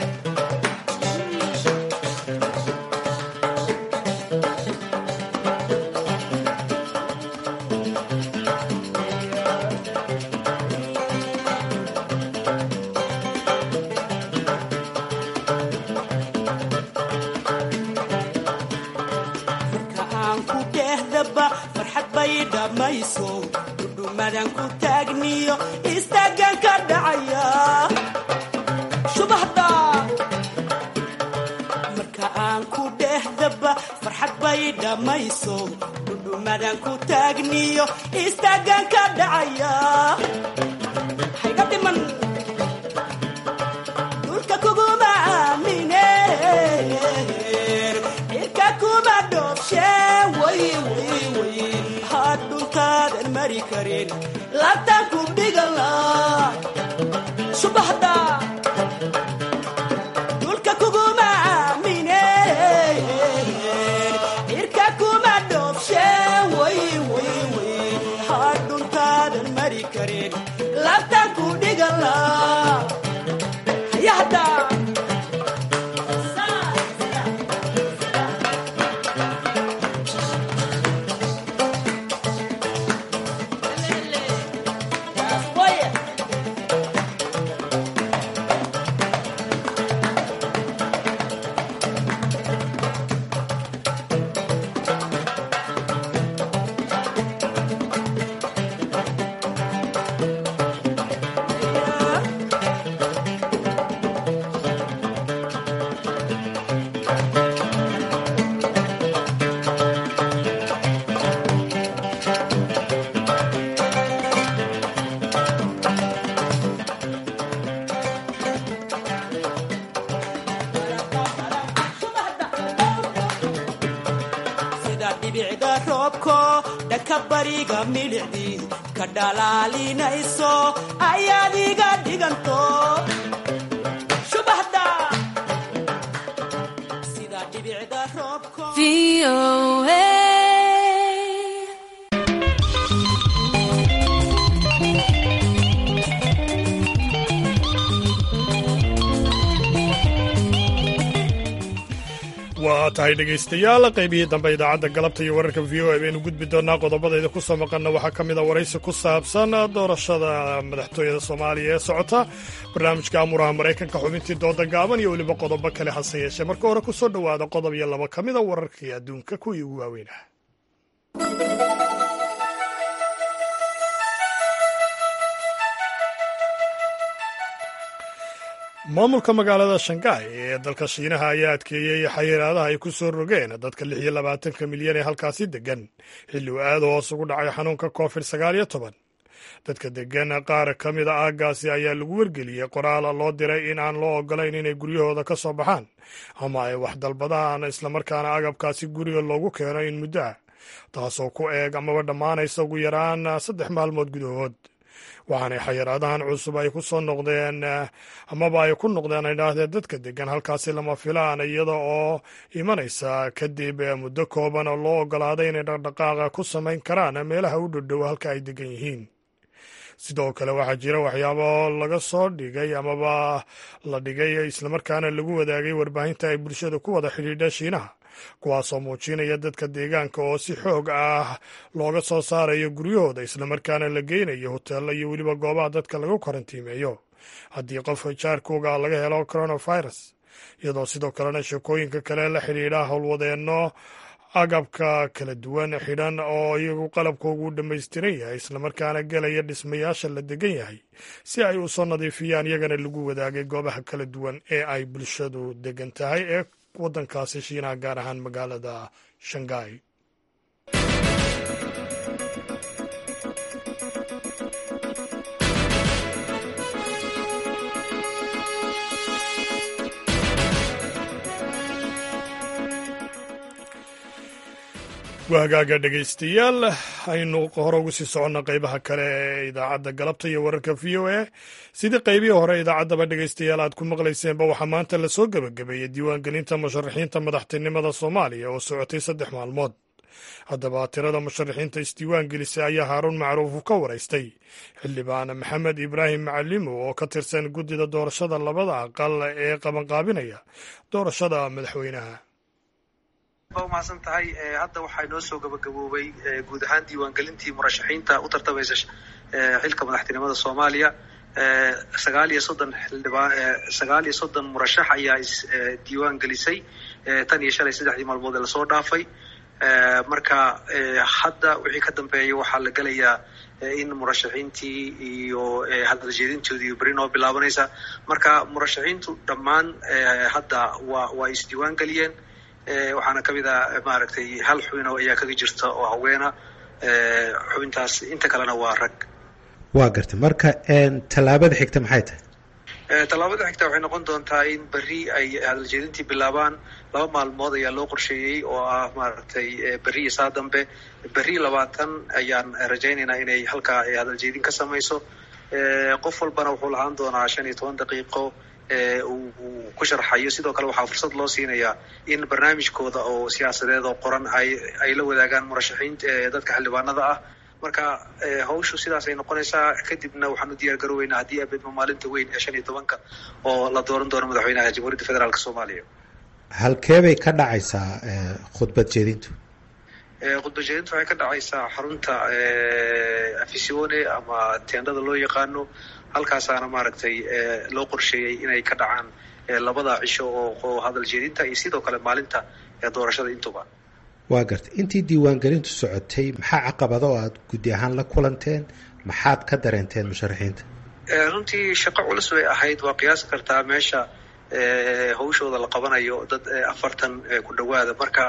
dhudhumadan ku taagniyo istaagan ka dhacaya subaxda marka aan ku dhehdaba farxad bay dhammayso dhudhumadan ku taagniyo istaagan ka dhacaya hayga dhiman dhulka kuguma aamine irka kuma dhoobshe way way way hadhuntaadan mari karin labtaan ku dhigala subaxda dhulka kuguma aamine irka kuma dhoobshe way way way hadhuntaadan mari karin labtaan ku dhigala hayahda sida dhibicda roobko dhaka bariga milicdii ka dhalaalinayso ayaad iga dhiganto shubahda sida dhibicda roobko waa tahay dhegaystayaal qaybihii dambe idaacadda galabta iyo wararka v o a baynu gudbi doonaa qodobadayda ku soo maqanna waxaa ka mid a waraysi ku saabsan doorashada madaxtooyada soomaaliya ee socota barnaamijka amuraha maraykanka xubintii dooda gaaban iyo weliba qodobo kale hase yeeshee marka hore ku soo dhowaada qodob iyo laba ka mida wararkii adduunka kuwii ugu waaweynah maamulka magaalada shanghai ee dalka shiinaha ayaa adkeeyey xayiraadaha ay ku soo rogeen dadka lix iyo labaatanka milyan ee halkaasi degan xilli uu aada hoos ugu dhacay xanuunka covid sagaal iyo toban dadka degan qaar ka mid a aaggaasi ayaa lagu wargeliyey qoraal loo diray in aan loo ogolayn inay guryahooda ka soo baxaan ama ay wax dalbadaan islamarkaana agabkaasi guriga loogu keeno in muddo ah taasoo ku eeg amaba dhammaanaysa ugu yaraan saddex maalmood gudahood waxaanay xayiraadahan cusub ay ku soo noqdeen amaba ay ku noqdeen ay dhaahdeen dadka degan halkaasi lama filaan iyada oo imanaysa kadib muddo kooban oo loo ogolaaday inay dhaqdhaqaaqa ku samayn karaan meelaha u dhodhow halka ay degan yihiin sidoo kale waxaa jira waxyaabo laga soo dhigay amaba la dhigay islamarkaana lagu wadaagay warbaahinta ay bulshada ku wada xidhiidha shiinaha kuwaasoo muujinaya dadka deegaanka oo si xoog ah looga soo saarayo guryahooda islamarkaana la geynayo hoteello iyo weliba goobaha dadka lagu karantiimeeyo haddii qof jaarkooga laga helo coronavirus iyadoo sidoo kalena sheekooyinka kale la xidhiidha howlwadeenno agabka kala duwan xidhan oo iyagu qalabkoogu dhammaystiran yahay islamarkaana gelaya dhismayaasha la degan yahay si ay u soo nadiifiyaan iyagana lagu wadaagay goobaha kala duwan ee ay bulshadu degan tahay ee waddankaasi shiinaha gaar ahaan magaalada shanghai waa hagaaga dhegaystayaal aynu hore ugu sii soconna qaybaha kale ee idaacadda galabta iyo wararka v o a sidii qaybihii hore idaacaddaba dhegaystayaal aad ku maqlayseenba waxaa maanta lasoo gebagabeeyey diiwaangelinta musharaxiinta madaxtinimada soomaaliya oo socotay saddex maalmood haddaba tirada musharaxiinta isdiiwaan gelisay ayaa haaruun macruuf ka waraystay xildhibaan maxamed ibraahim macalimo oo ka tirsan guddida doorashada labada aqal ee qabanqaabinaya doorashada madaxweynaha ba umahadsan tahay hadda waxaa inoo soo gabagaboobay guud ahaan diiwaangelintii murashaxiinta u tartamaysa xilka madaxtinimada soomaaliya sagaal iyo soddon xildhibaan sagaal iyo soddon murashax ayaa isdiiwaan gelisay tan iyo shalay saddexdii maalmood ee lasoo dhaafay marka hadda wixii ka dambeeya waxaa la gelayaa in murashaxiintii iyo hadaljeedintoodii beri noo bilaabanaysa marka murashaxiintu dhammaan hadda waa waa isdiiwaan geliyeen waxaana ka mid a maaragtay hal xubin oo ayaa kaga jirta oo haweena xubintaas inta kalena waa rag waa gartay marka tallaabada xigta maxay tahay tallaabada xigta waxay noqon doontaa in berri ay hadaljeedintii bilaabaan laba maalmood ayaa loo qorsheeyey oo ah maaragtay berri iyo saa dambe berri labaatan ayaan rajaynaynaa inay halkaa hadaljeedin ka samayso qof walbana wuxuu lahaan doonaa shan iyo toban daqiiqo uu ku sharxayo sidoo kale waxaa fursad loo siinayaa in barnaamijkooda oo siyaasadeed oo qoran ay ay la wadaagaan murashaxiinta dadka xildhibaanada ah marka hawshu sidaas ay noqonaysaa kadibna waxaan u diyaar garooweynaa haddii abedma maalinta weyn ee shan iyo tobanka oo la dooran doono madaxweynaha jamhuuriyadda federaalk soomaaliya halkee bay ka dhacaysaa khudbad jeedintu khudbad jeedintu waxay ka dhacaysaa xarunta afisione ama teendhada loo yaqaano halkaasaana maaragtay loo qorsheeyey inay ka dhacaan labada cisho oo hadal jeedinta iyo sidoo kale maalinta doorashada intuba waa gartay intii diiwaangelintu socotay maxaa caqabado oo aada guddi ahaan la kulanteen maxaad ka dareenteen musharaxiinta runtii shaqo culus bay ahayd waa qiyaasi kartaa meesha hawshooda la qabanayo dad afartan ku dhowaada marka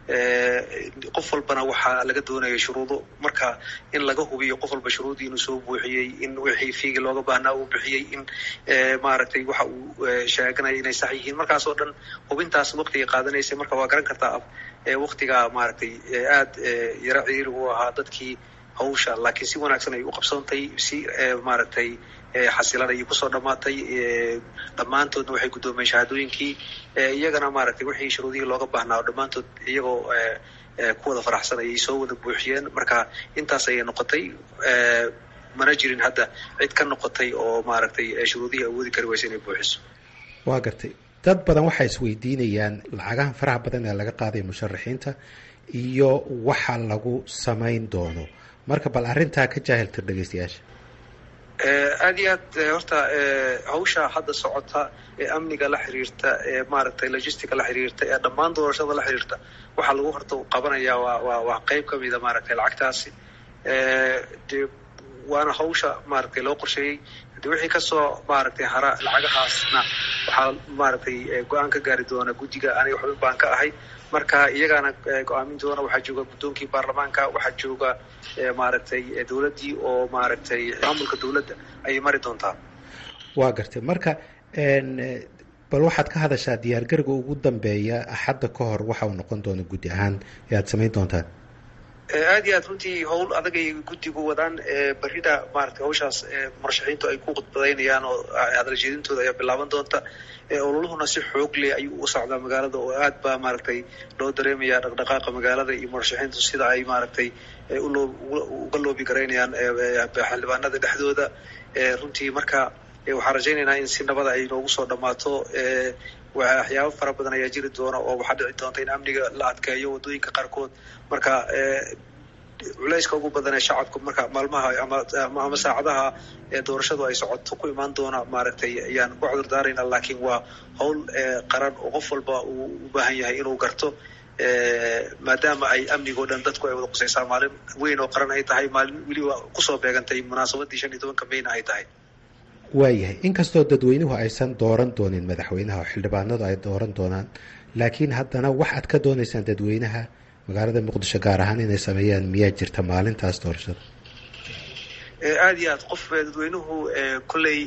qof walbana waxaa laga doonaya shuruudo marka in laga hubiyo qof walba shuruudii inuu soo buuxiyey in wixii fiigi looga baahnaa uu bixiyey in maaragtay waxa uu sheeganaya inay sax yihiin markaas oo dhan hubintaas waqtiga qaadanaysa marka waa garan kartaa waqtiga maaragtay aad yaro ciriiri u ahaa dadkii hawsha laakiin si wanaagsan ay u qabsoontay si maaragtay xasilan ayay kusoo dhammaatay dhammaantoodna waxay guddoomeen shahaadooyinkii iyagana maaragtay wixii shuruudihii looga baahnaa oo dhammaantood iyagoo ku wada faraxsan ayay soo wada buuxiyeen marka intaas ayay noqotay mana jirin hadda cid ka noqotay oo maaragtay shuruudihii awoodi kari waysa inay buuxiso waa gartay dad badan waxay isweydiinayaan lacagahan faraha badan ee laga qaaday musharaxiinta iyo waxa lagu samayn doono marka bal arrintaa ka jaahiltir dhegeystayaasha aad iyo aad horta hawsha hadda socota ee amniga la xiriirta ee maaragtay logistica la xiriirta ee dhammaan doorashada la xiriirta waxaa lagu horta qabanaya waa waa waa qeyb ka mida maaragtay lacagtaasi de waana hawsha maaragtay loo qorsheeyey de wixii kasoo maaragtay hara lacagahaasna waxaa maaragtay go-aan ka gaari doona guddiga aniga xubin baan ka ahay marka iyagaana go-aamin doona waxaa jooga guddoonkii baarlamaanka waxaa jooga maaragtay dowladdii oo maaragtay maamulka dowladda ayay mari doontaa waa gartay marka bal waxaad ka hadashaa diyaargariga ugu dambeeya axadda ka hor waxa uu noqon doona guddi ahaan ee aad samayn doontaan aad iyo aad runtii howl adag ay guddigu wadaan berrida maaragtay hawshaas murashaxiintu ay ku khudbadaynayaan oo hadaljeedintooda ayaa bilaaban doonta ololuhuna si xoog leh ayuu u socdaa magaalada oo aad baa maaragtay loo dareemaya dhaqdhaqaaqa magaalada iyo murashaxiintu sida ay maaragtay uga loobi garaynayaan xildhibaanada dhexdooda runtii marka waxaan rajaynaynaa in si nabada ay noogu soo dhammaato waxyaabo fara badan ayaa jiri doona oo waxaa dhici doonta in amniga la adkeeyo waddooyinka qaarkood marka culayska ugu badan ee shacabka marka maalmaha ama ama saacadaha ee doorashadu ay socoto ku imaan doona maaragtay ayaan ku cudur daarayna laakiin waa howl qaran oo qof walba uu u baahan yahay inuu garto maadaama ay amnigoo dhan dadku ay wada qusaysaa maalin weyn oo qaran ay tahay maalin weliba kusoo beegantay munaasabadii shan iyo tobanka mayna ay tahay waayahay inkastoo dadweynuhu aysan dooran doonin madaxweynaha oo xildhibaanadu ay dooran doonaan laakiin haddana wax aad ka doonaysaan dadweynaha magaalada muqdisho gaar ahaan inay sameeyaan miyaa jirta maalintaas doorashada aad iyo aad qof dadweynuhu kolley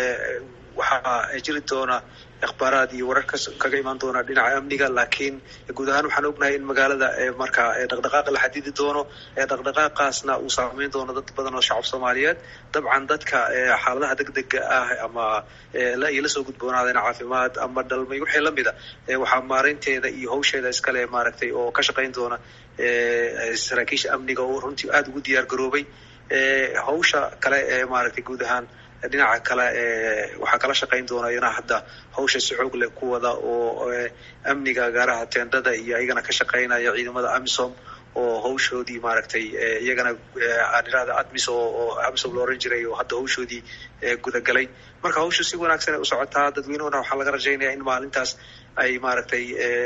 waxaa jiri doona akhbaaraad iyo warar kaga imaan doona dhinaca amniga laakiin guud ahaan waxaan ognahay in magaalada marka dhaqdhaqaaqa la xadidi doono dhaqdhaqaaqaasna uu saameyn doono dad badan oo shacab soomaaliyeed dabcan dadka xaaladaha degdega ah ama iyo lasoo gudboonaadeen caafimaad ama dhalmay wixii lamida waxaa maareynteeda iyo hawsheeda iskale maaragtay oo ka shaqayn doona saraakiisha amniga oo runtii aada ugu diyaar garoobay hawsha kale ee maaragtay guud ahaan dhinaca kale waxaa kala shaqayn doona iyana hadda hawsha si xoog leh ku wada oo amniga gaaraha teendada iyo iyagana ka shaqaynaya ciidamada amisom oo hawshoodii maaragtay iyagana aan idhahda admis oo amisom la oran jiray oo hadda hawshoodii gudagalay marka hawshu si wanaagsan ay u socotaa dadweynuhuna waxaa laga rajaynaya in maalintaas ay maaragtay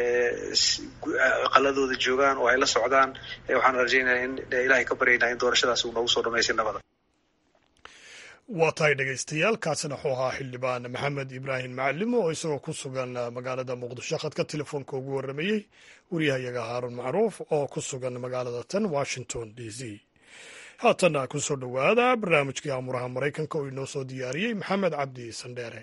qaladooda joogaan oo ay la socdaan waxaan rajaynaya in ilaahay ka baryaynaa in doorashadaas uu noogu soo dhamaystay nabada waa tahay dhegaystayaal kaasina wuxuu ahaa xildhibaan maxamed ibraahim macalimo oo isagoo ku sugan magaalada muqdisho khadka telefoonka ugu warramayey wariyahayaga haaruun macruuf oo ku sugan magaalada tan washington d c haatanna ku soo dhowaada barnaamijkii amuraha maraykanka oo inoo soo diyaariyey maxamed cabdi sandheere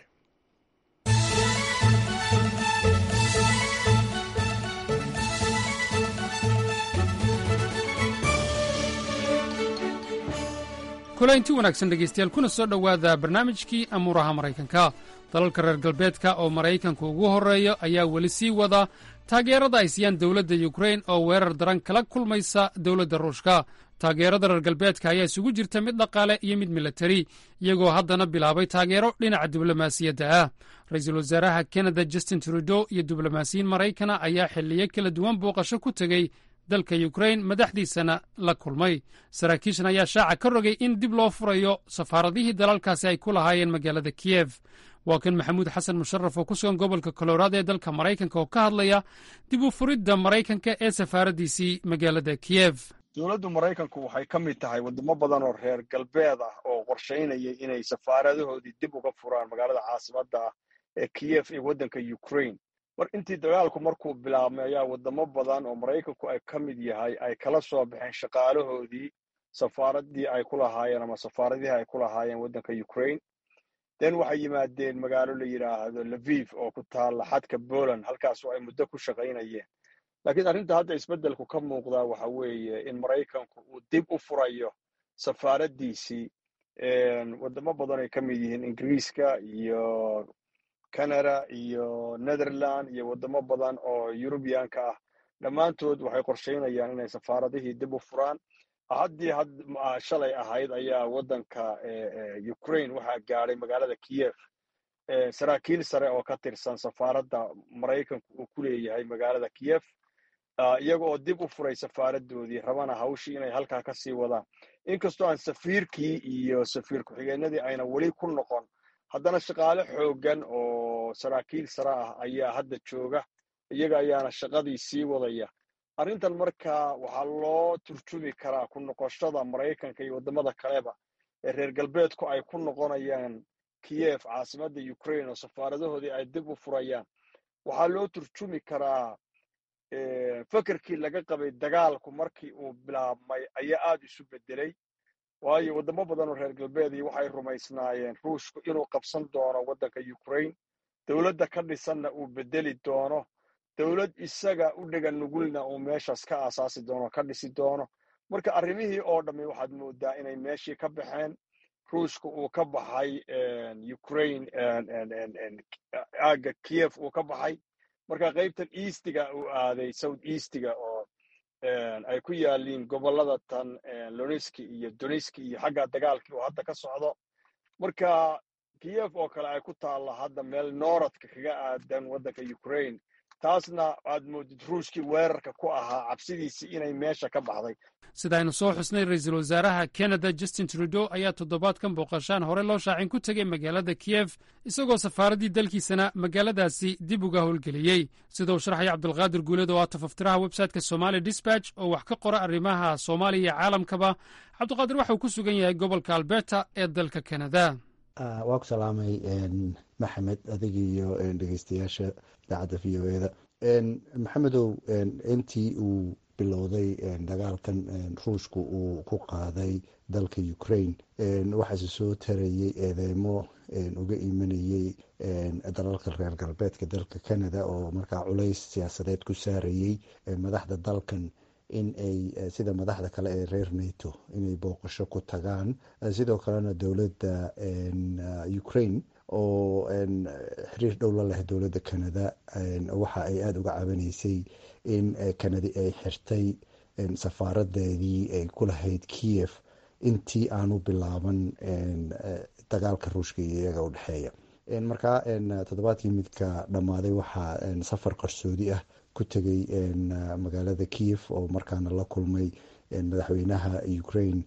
kulaynti wanaagsan dhegaystayaal kuna soo dhowaada barnaamijkii amuuraha maraykanka dalalka reer galbeedka oo maraykanku ugu horreeya ayaa weli sii wada taageerada ay siiyaan dowladda yukrain oo weerar daran kala kulmaysa dowladda ruushka taageerada reer galbeedka ayaa isugu jirta mid dhaqaale iyo mid milatari iyagoo haddana bilaabay taageero dhinaca diblomaasiyadda ah ra-iisul wasaaraha kanada justin trudeau iyo diblomaasiyiin maraykana ayaa xilliyo kala duwan booqasho ku tegey dalka yukrain madaxdiisana la kulmay saraakiishan ayaa shaaca ka rogay in dib loo furayo safaaradihii dalalkaasi ay ku lahaayeen magaalada kiyef waa kan maxamuud xasan musharaf oo ku sugan gobolka koloraado ee dalka maraykanka oo ka hadlaya dib u furidda maraykanka ee safaaraddiisii magaalada kiyef dowladda maraykanku waxay ka mid tahay waddamo badan oo reer galbeed ah oo qorshaynaya inay safaaradahoodii dib uga furaan magaalada caasimadda ah ee kiyef ee waddanka ukrain mar intii dagaalku markuu bilaabmay ayaa wadamo badan oo maraykanku ay ka mid yahay ay kala soo baxeen shaqaalahoodii safaaradii ay ku lahaayeen ama safaaradihii ay ku lahaayeen waddanka ukraine den waxay yimaadeen magaalo la yidhaahdo laviv oo ku taalla xadka poland halkaasoo ay muddo ku shaqaynayeen laakiin arrinta hadda isbeddelku ka muuqdaa waxa weeye in maraykanku uu dib u furayo safaaraddiisii wadamo badan ay ka mid yihiin ingiriiska iyo canada iyo netherland iyo wadamo badan oo yurubiyaanka ah dhammaantood waxay qorshaynayaan inay safaaradihii dib u furaan haddii shalay ahayd ayaa waddanka ukraine waxaa gaadhay magaalada kiyev saraakiil sare oo ka tirsan safaaradda maraykanku uu ku leeyahay magaalada kiyev iyaga oo dib u furay safaaradoodii rabana hawshii inay halkaa ka sii wadaan inkastoo aan safiirkii iyo safiir ku-xigeenadii ayna weli ku noqon haddana shaqaale xooggan oo saraakiil sare ah ayaa hadda jooga iyaga ayaana shaqadii sii wadaya arrintan markaa waxaa loo turjumi karaa ku noqoshada maraykanka iyo waddamada kaleba ee reer galbeedku ay ku noqonayaan kiyev caasimadda ukraine oo safaaradahoodii ay dib u furayaan waxaa loo turjumi karaa fekerkii laga qabay dagaalku markii uu bilaabmay ayaa aad isu bedelay waayo waddamo badan oo reer galbeedii waxay rumaysnaayeen ruushku inuu qabsan doono waddanka ukraine dowladda ka dhisanna uu bedeli doono dowlad isaga u dhega nugulna uu meeshaas ka aasaasi doono ka dhisi doono marka arrimihii oo dhammi waxaad moodaa inay meeshii ka baxeen ruushka uu ka baxay ukraine aagga kiyev uu ka baxay marka qaybtan eastiga uu aaday south eastiga oo ay ku yaaliin gobollada tan loniski iyo doniski iyo xagga dagaalkii uu hadda ka socdo marka kiyev oo kale ay ku taalla hadda meel nooradka kaga aadan waddanka ukraine taasna aad moodid ruushkii weerarka ku ahaa cabsidiisii inay meesha ka baxday sida aynu soo xusnay ra-iisul wasaaraha canada justin trudeau ayaa toddobaadkan booqashaan hore loo shaacin ku tegey magaalada kiyef isagoo safaaraddii dalkiisana magaaladaasi dib uga howlgeliyey sida uu sharxaya cabdulqaadir guuleed oo ah tafaftiraha websayteka somali disbatch oo wax ka qora arrimaha soomaaliya iyo caalamkaba cabdiqaadir waxa uu ku sugan yahay gobolka alberta ee dalka canada waa ku salaamay maxamed adiga iyo dhegeystayaasha idaacadda v o eda maxamedow intii uu bilowday dagaalkan ruushku uu ku qaaday dalka ukraine waxaase soo tarayay eedeymo uga imanayey dalalka reer galbeedka dalka canada oo markaa culays siyaasadeed ku saarayey madaxda dalkan in ay sida madaxda kale ee reer nato inay booqasho ku tagaan sidoo kalena dowladda ukraine oo xiriir dhow la leh dowladda canada waxa ay aada uga cabanaysay in canada ay xirtay safaaradeedii ay ku lahayd kiev intii aanu bilaaban dagaalka ruushka iyo iyaga u dhexeeya markaa toddobaadkii midka dhammaaday waxaa safar qarsoodi ah ku tegay magaalada kiev oo markaana la kulmay madaxweynaha ukraine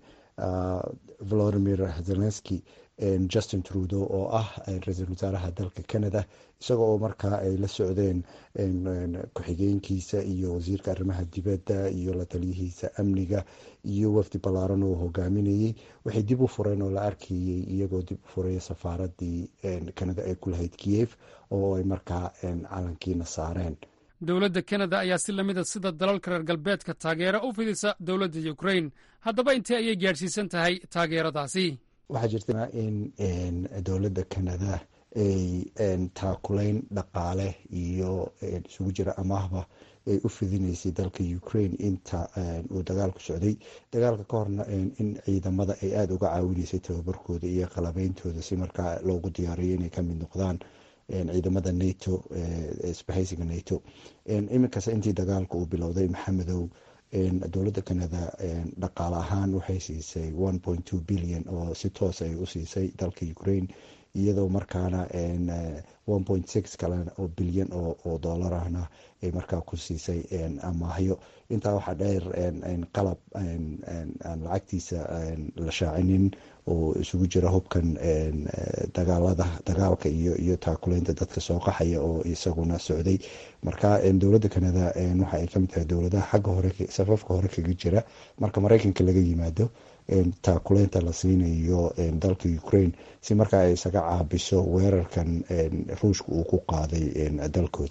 volodimir zelenski justin trudeau oo ah ra-iisul wasaaraha dalka canada isaga oo markaa ay la socdeen ku-xigeenkiisa iyo wasiirka arrimaha dibadda iyo la taliyihiisa amniga iyo wafdi ballaaran oo hogaaminayey waxay dib u fureen oo la arkayey iyagoo dib u furaya safaaradii canada ay ku lahayd kiev oo ay markaa calankiina saareen dowladda kanada ayaa si lamida sida dalalka reer galbeedka taageero u fidisa dowladda ukraine haddaba intee ayay gaadhsiisan tahay taageeradaasi waxaa jirta in dowladda canada ay taakulayn dhaqaale iyo isugu jira amaahba ay u fidinaysay dalka ukraine inta uu dagaalku socday dagaalka ka horna in ciidamada ay aada uga caawinaysay tababarkooda iyo qalabeyntooda si markaa loogu diyaariyo inay kamid noqdaan ciidamada nato isbahaysiga nato iminkasta intii dagaalka uu bilowday maxamedow dowladda canada dhaqaale ahaan waxay siisay one point two billion oo si toos ay u siisay dalka ukraine iyadoo markaana one point six kale oo bilyan oo dollar ahna ay markaa ku siisay amaahyo intaa waxaa dheer qalab aan lacagtiisa la shaacinin oo isugu jira hubkan dagaalada dagaalka iyo iyo taakuleynta dadka soo qaxaya oo isaguna socday marka dowladda canada waxa ay kamid tahay dowladaha xagga hore safafka hore kaga jira marka mareykanka laga yimaado taakuleynta la siinayo dalka ukraine si markaa ay isaga caabiso weerarkan ruushka uu ku qaaday dalkooda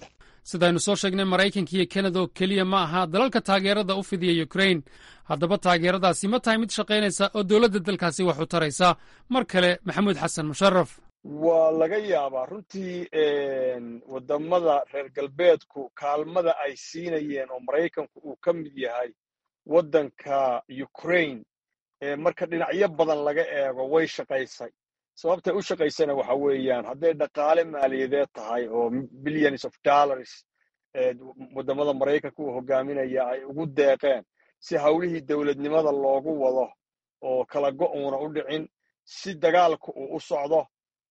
sidaynu soo sheegnay maraykanka iyo kanada oo keliya ma aha dalalka taageerada u fidiya ukrain haddaba taageeradaasi ma tahay mid shaqaynaysa oo dowladda dalkaasi wax u taraysa mar kale maxamuud xasan musharaf waa laga yaabaa runtii waddamada reer galbeedku kaalmada ay siinayeen oo maraykanku uu ka mid yahay waddanka ukraine marka dhinacyo badan laga eego way shaqaysay sababtay u shaqaysana waxa weeyaan hadday dhaqaale maaliyadeed tahay oo billions of dollars waddamada maraykanka uu hogaaminaya ay ugu deeqeen si hawlihii dowladnimada loogu wado oo kala go'uuna u dhicin si dagaalka uu u socdo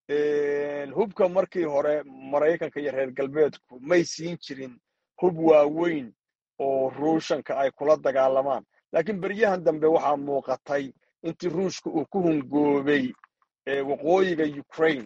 hubka markii hore maraykanka iyo reer galbeedku may siin jirin hub waaweyn oo ruushanka ay kula dagaalamaan laakiin beryahan dambe waxaa muuqatay intii ruushka uu ku hungoobay waqooyiga ukraine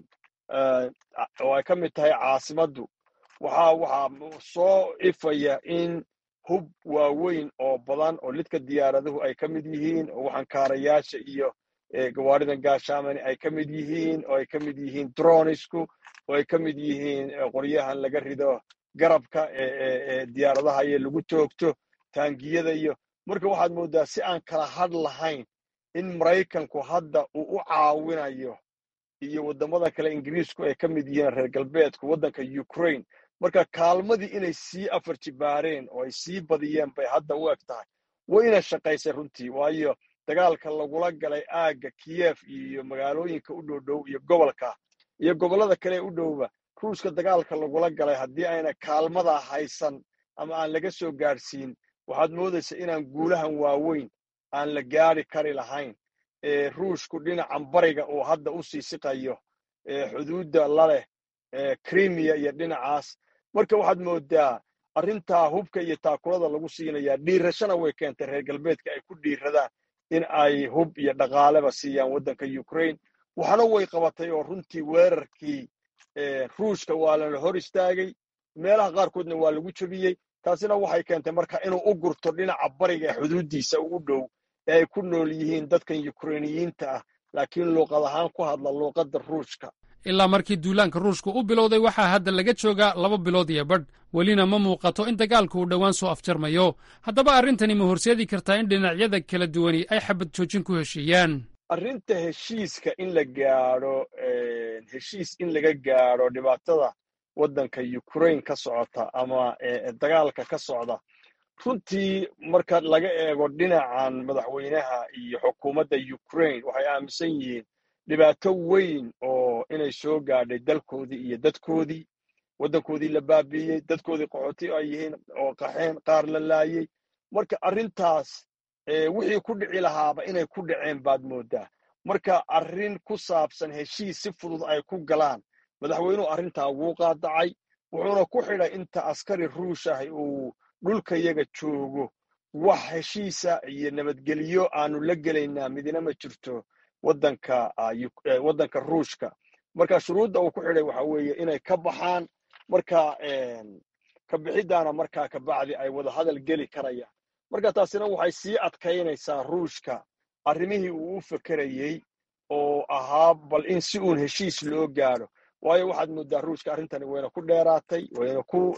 oo ay ka mid tahay caasimaddu waxaa waxaa soo ifaya in hub waaweyn oo badan oo lidka diyaaraduhu ay ka mid yihiin oo waxankaarayaasha iyo gawaaridan gaashaamani ay ka mid yihiin oo ay ka mid yihiin dronisku oo ay ka mid yihiin qoryahan laga rido garabka ee diyaaradaha iyo lagu toogto taangiyada iyo marka waxaad mooddaa si aan kala hadh lahayn in maraykanku hadda uu u caawinayo iyo waddamada kale ingiriisku ay ka mid yihiin reer galbeedku waddanka ukraine marka kaalmadii inay sii afar jibaareen oo ay sii badiyeen bay hadda u eg tahay wayna shaqaysay runtii waayo dagaalka lagula galay aagga kiyef iyo magaalooyinka u dhowdhow iyo gobolka iyo gobollada kale u dhowba ruushka dagaalka lagula galay haddii ayna kaalmadaa haysan ama aan laga soo gaadhsiin waxaad moodaysa inaan guulahan waaweyn aan la gaadhi kari lahayn ruushku dhinacan bariga uu hadda u sii siqayo xuduudda laleh krimiya iyo dhinacaas marka waxaad moodaa arrintaa hubka iyo taakulada lagu siinayaa dhiirashana way keentay reer galbeedka ay ku dhiiradaan in ay hub iyo dhaqaaleba siiyaan waddanka ukraine waxna way qabatay oo runtii weerarkii ruushka waa lana hor istaagay meelaha qaarkoodna waa lagu jebiyey taasina waxay keentay marka inuu u gurto dhinaca bariga ee xuduuddiisa ugu dhow ee ay ku nool yihiin dadkan yukrainiyiinta ah laakiin luuqad ahaan ku hadla luuqadda ruushka ilaa markii duulaanka ruushka u bilowday waxaa hadda laga joogaa laba bilood iyo badh welina ma muuqato in dagaalku uu dhowaan soo afjarmayo haddaba arrintani ma horseedi kartaa in dhinacyada kala duwani ay xabad joojin ku heshiiyaan arrinta heshiiska in la gaadho heshiis in laga gaadho dhibaatada waddanka ukraine ka socota ama dagaalka ka socda runtii marka laga eego dhinacan madaxweynaha iyo xukuumadda ukraine waxay aaminsan yihiin dhibaato weyn oo inay soo gaadhay dalkoodii iyo dadkoodii waddankoodii la baabiiyey dadkoodii qaxooti ay yihiin oo qaxeen qaar la laayey marka arrintaas wixii ku dhici lahaaba inay ku dhaceen baad mooddaa marka arrin ku saabsan heshiis si fudud ay ku galaan madaxweynuhu arrintaa wuu qaadacay wuxuuna ku xidhay inta askari ruush ah uu dhulkayaga joogo wax heshiisa iyo nabadgelyo aanu la gelaynaa midina ma jirto waddanka waddanka ruushka marka shuruudda uu ku xidhay waxa weeye inay ka baxaan marka ka bixiddaana markaa kabacdi ay wada hadal geli karayaan marka taasina waxay sii adkaynaysaa ruushka arrimihii uu u fekerayey oo ahaa bal in si uun heshiis loo gaadho waayo waxaad mooddaa ruushka arrintani wayna ku dheeraatay wayna ku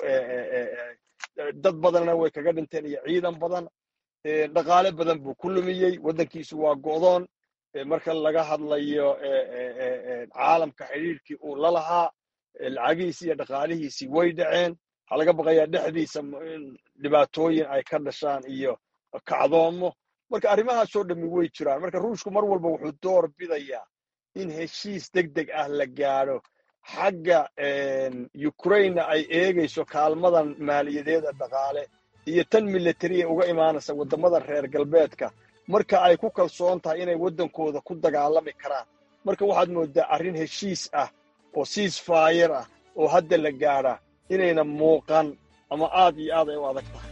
dad badanna way kaga dhinteen iyo ciidan badan dhaqaale badan buu ku lumiyey waddankiisu waa go'doon marka laga hadlayo caalamka xidhiirkii uu la lahaa lacagihiisii iyo dhaqaalihiisii way dhaceen waxaa laga baqayaa dhexdiisa dhibaatooyin ay ka dhashaan iyo kacdoomo marka arrimahaasoo dhammi way jiraan marka ruushku mar walba wuxuu door bidayaa in heshiis deg deg ah la gaadho xagga ukrainena ay eegayso kaalmadan maaliyadeeda dhaqaale iyo tan militariya uga imaanaysa waddamada reer galbeedka marka ay ku kalsoon tahay inay waddankooda ku dagaalami karaan marka waxaad mooddaa arrin heshiis ah oo siis faayar ah oo hadda la gaadhaa inayna muuqan ama aad iyo aad ay u adag tahay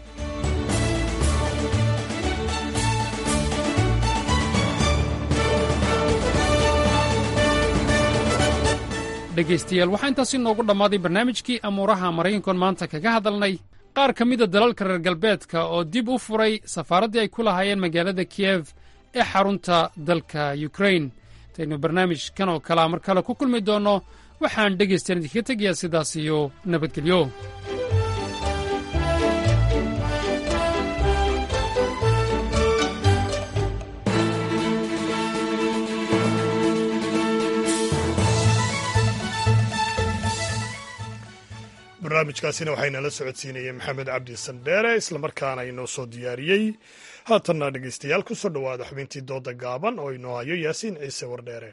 dhegaystayaal waxaa intaasi noogu dhammaaday barnaamijkii amuuraha maraykankoon maanta kaga hadalnay qaar ka mida dalalka reer galbeedka oo dib u furay safaaraddii ay ku lahaayeen magaalada kiyef ee xarunta dalka yukrain intaynu barnaamijkan oo kalea mar kale ku kulmi doonno waxaan dhegaystayan idinkaga tegayaa sidaas iyo nabadgelyo barnaamijkaasina waxaynala socodsiinayeen maxamed cabdi sandheere islamarkaana inoo soo diyaariyey haatanna dhegeystayaal ku soo dhowaada xubintii dooda gaaban oo inoo hayo yaasiin ciise wardheere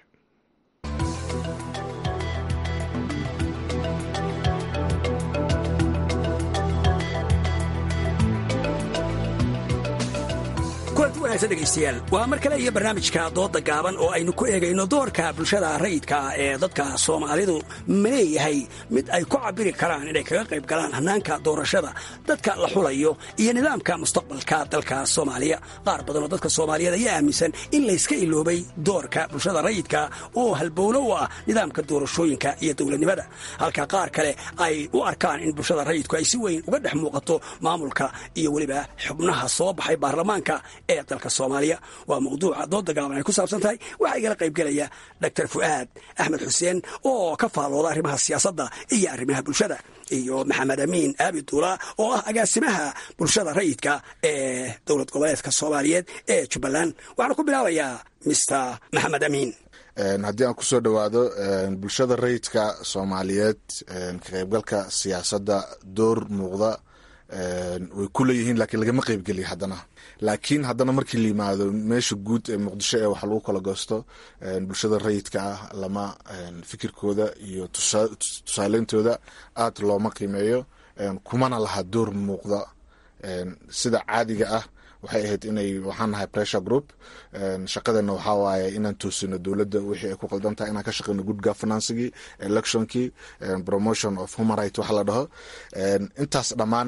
kulanti wanaagsan dhegaystayaal waa mar kale iyo barnaamijka dooda gaaban oo aynu ku eegayno doorka bulshada rayidka ee dadka soomaalidu ma leeyahay mid ay ku cabiri karaan inay kaga qayb galaan hannaanka doorashada dadka la xulayo iyo nidaamka mustaqbalka dalka soomaaliya qaar badan oo dadka soomaaliyeed ayaa aaminsan in layska iloobay doorka bulshada rayidka oo halbowlo u ah nidaamka doorashooyinka iyo dowladnimada halka qaar kale ay u arkaan in bulshada rayidku ay si weyn uga dhex muuqato maamulka iyo weliba xubnaha soo baxay baarlamaanka ee dalka soomaaliya waa mawduuca dooda gaaban ay ku saabsan tahay waxaa igala qaybgelaya doctor fu'aad axmed xuseen oo ka faallooda arrimaha siyaasadda iyo arrimaha bulshada iyo maxamed amiin aabi duula oo ah agaasimaha bulshada rayidka ee dowlad goboleedka soomaaliyeed ee jubbaland waxaana ku bilaabayaa mister maxamed amiin haddii aan kusoo dhowaado bulshada rayidka soomaaliyeed ka qaybgalka siyaasadda door muuqda way ku leeyihiin laakiin lagama qaybgeliya haddana laakiin haddana markii la yimaado meesha guud ee muqdisho ee wax lagu kala goosto bulshada rayidka ah lama fikirkooda iyo tusaaleyntooda aad looma qiimeeyo kumana laha door muuqda sida caadiga ah waxay ahayd inay waxaan nahay pressure group shaqadeena waxaa waaye inaan toosino dowladda wixii ay ku qaldan tahay inaan ka shaqeyno good governancegii electionkii promotion of human right waxa la dhaho intaas dhammaan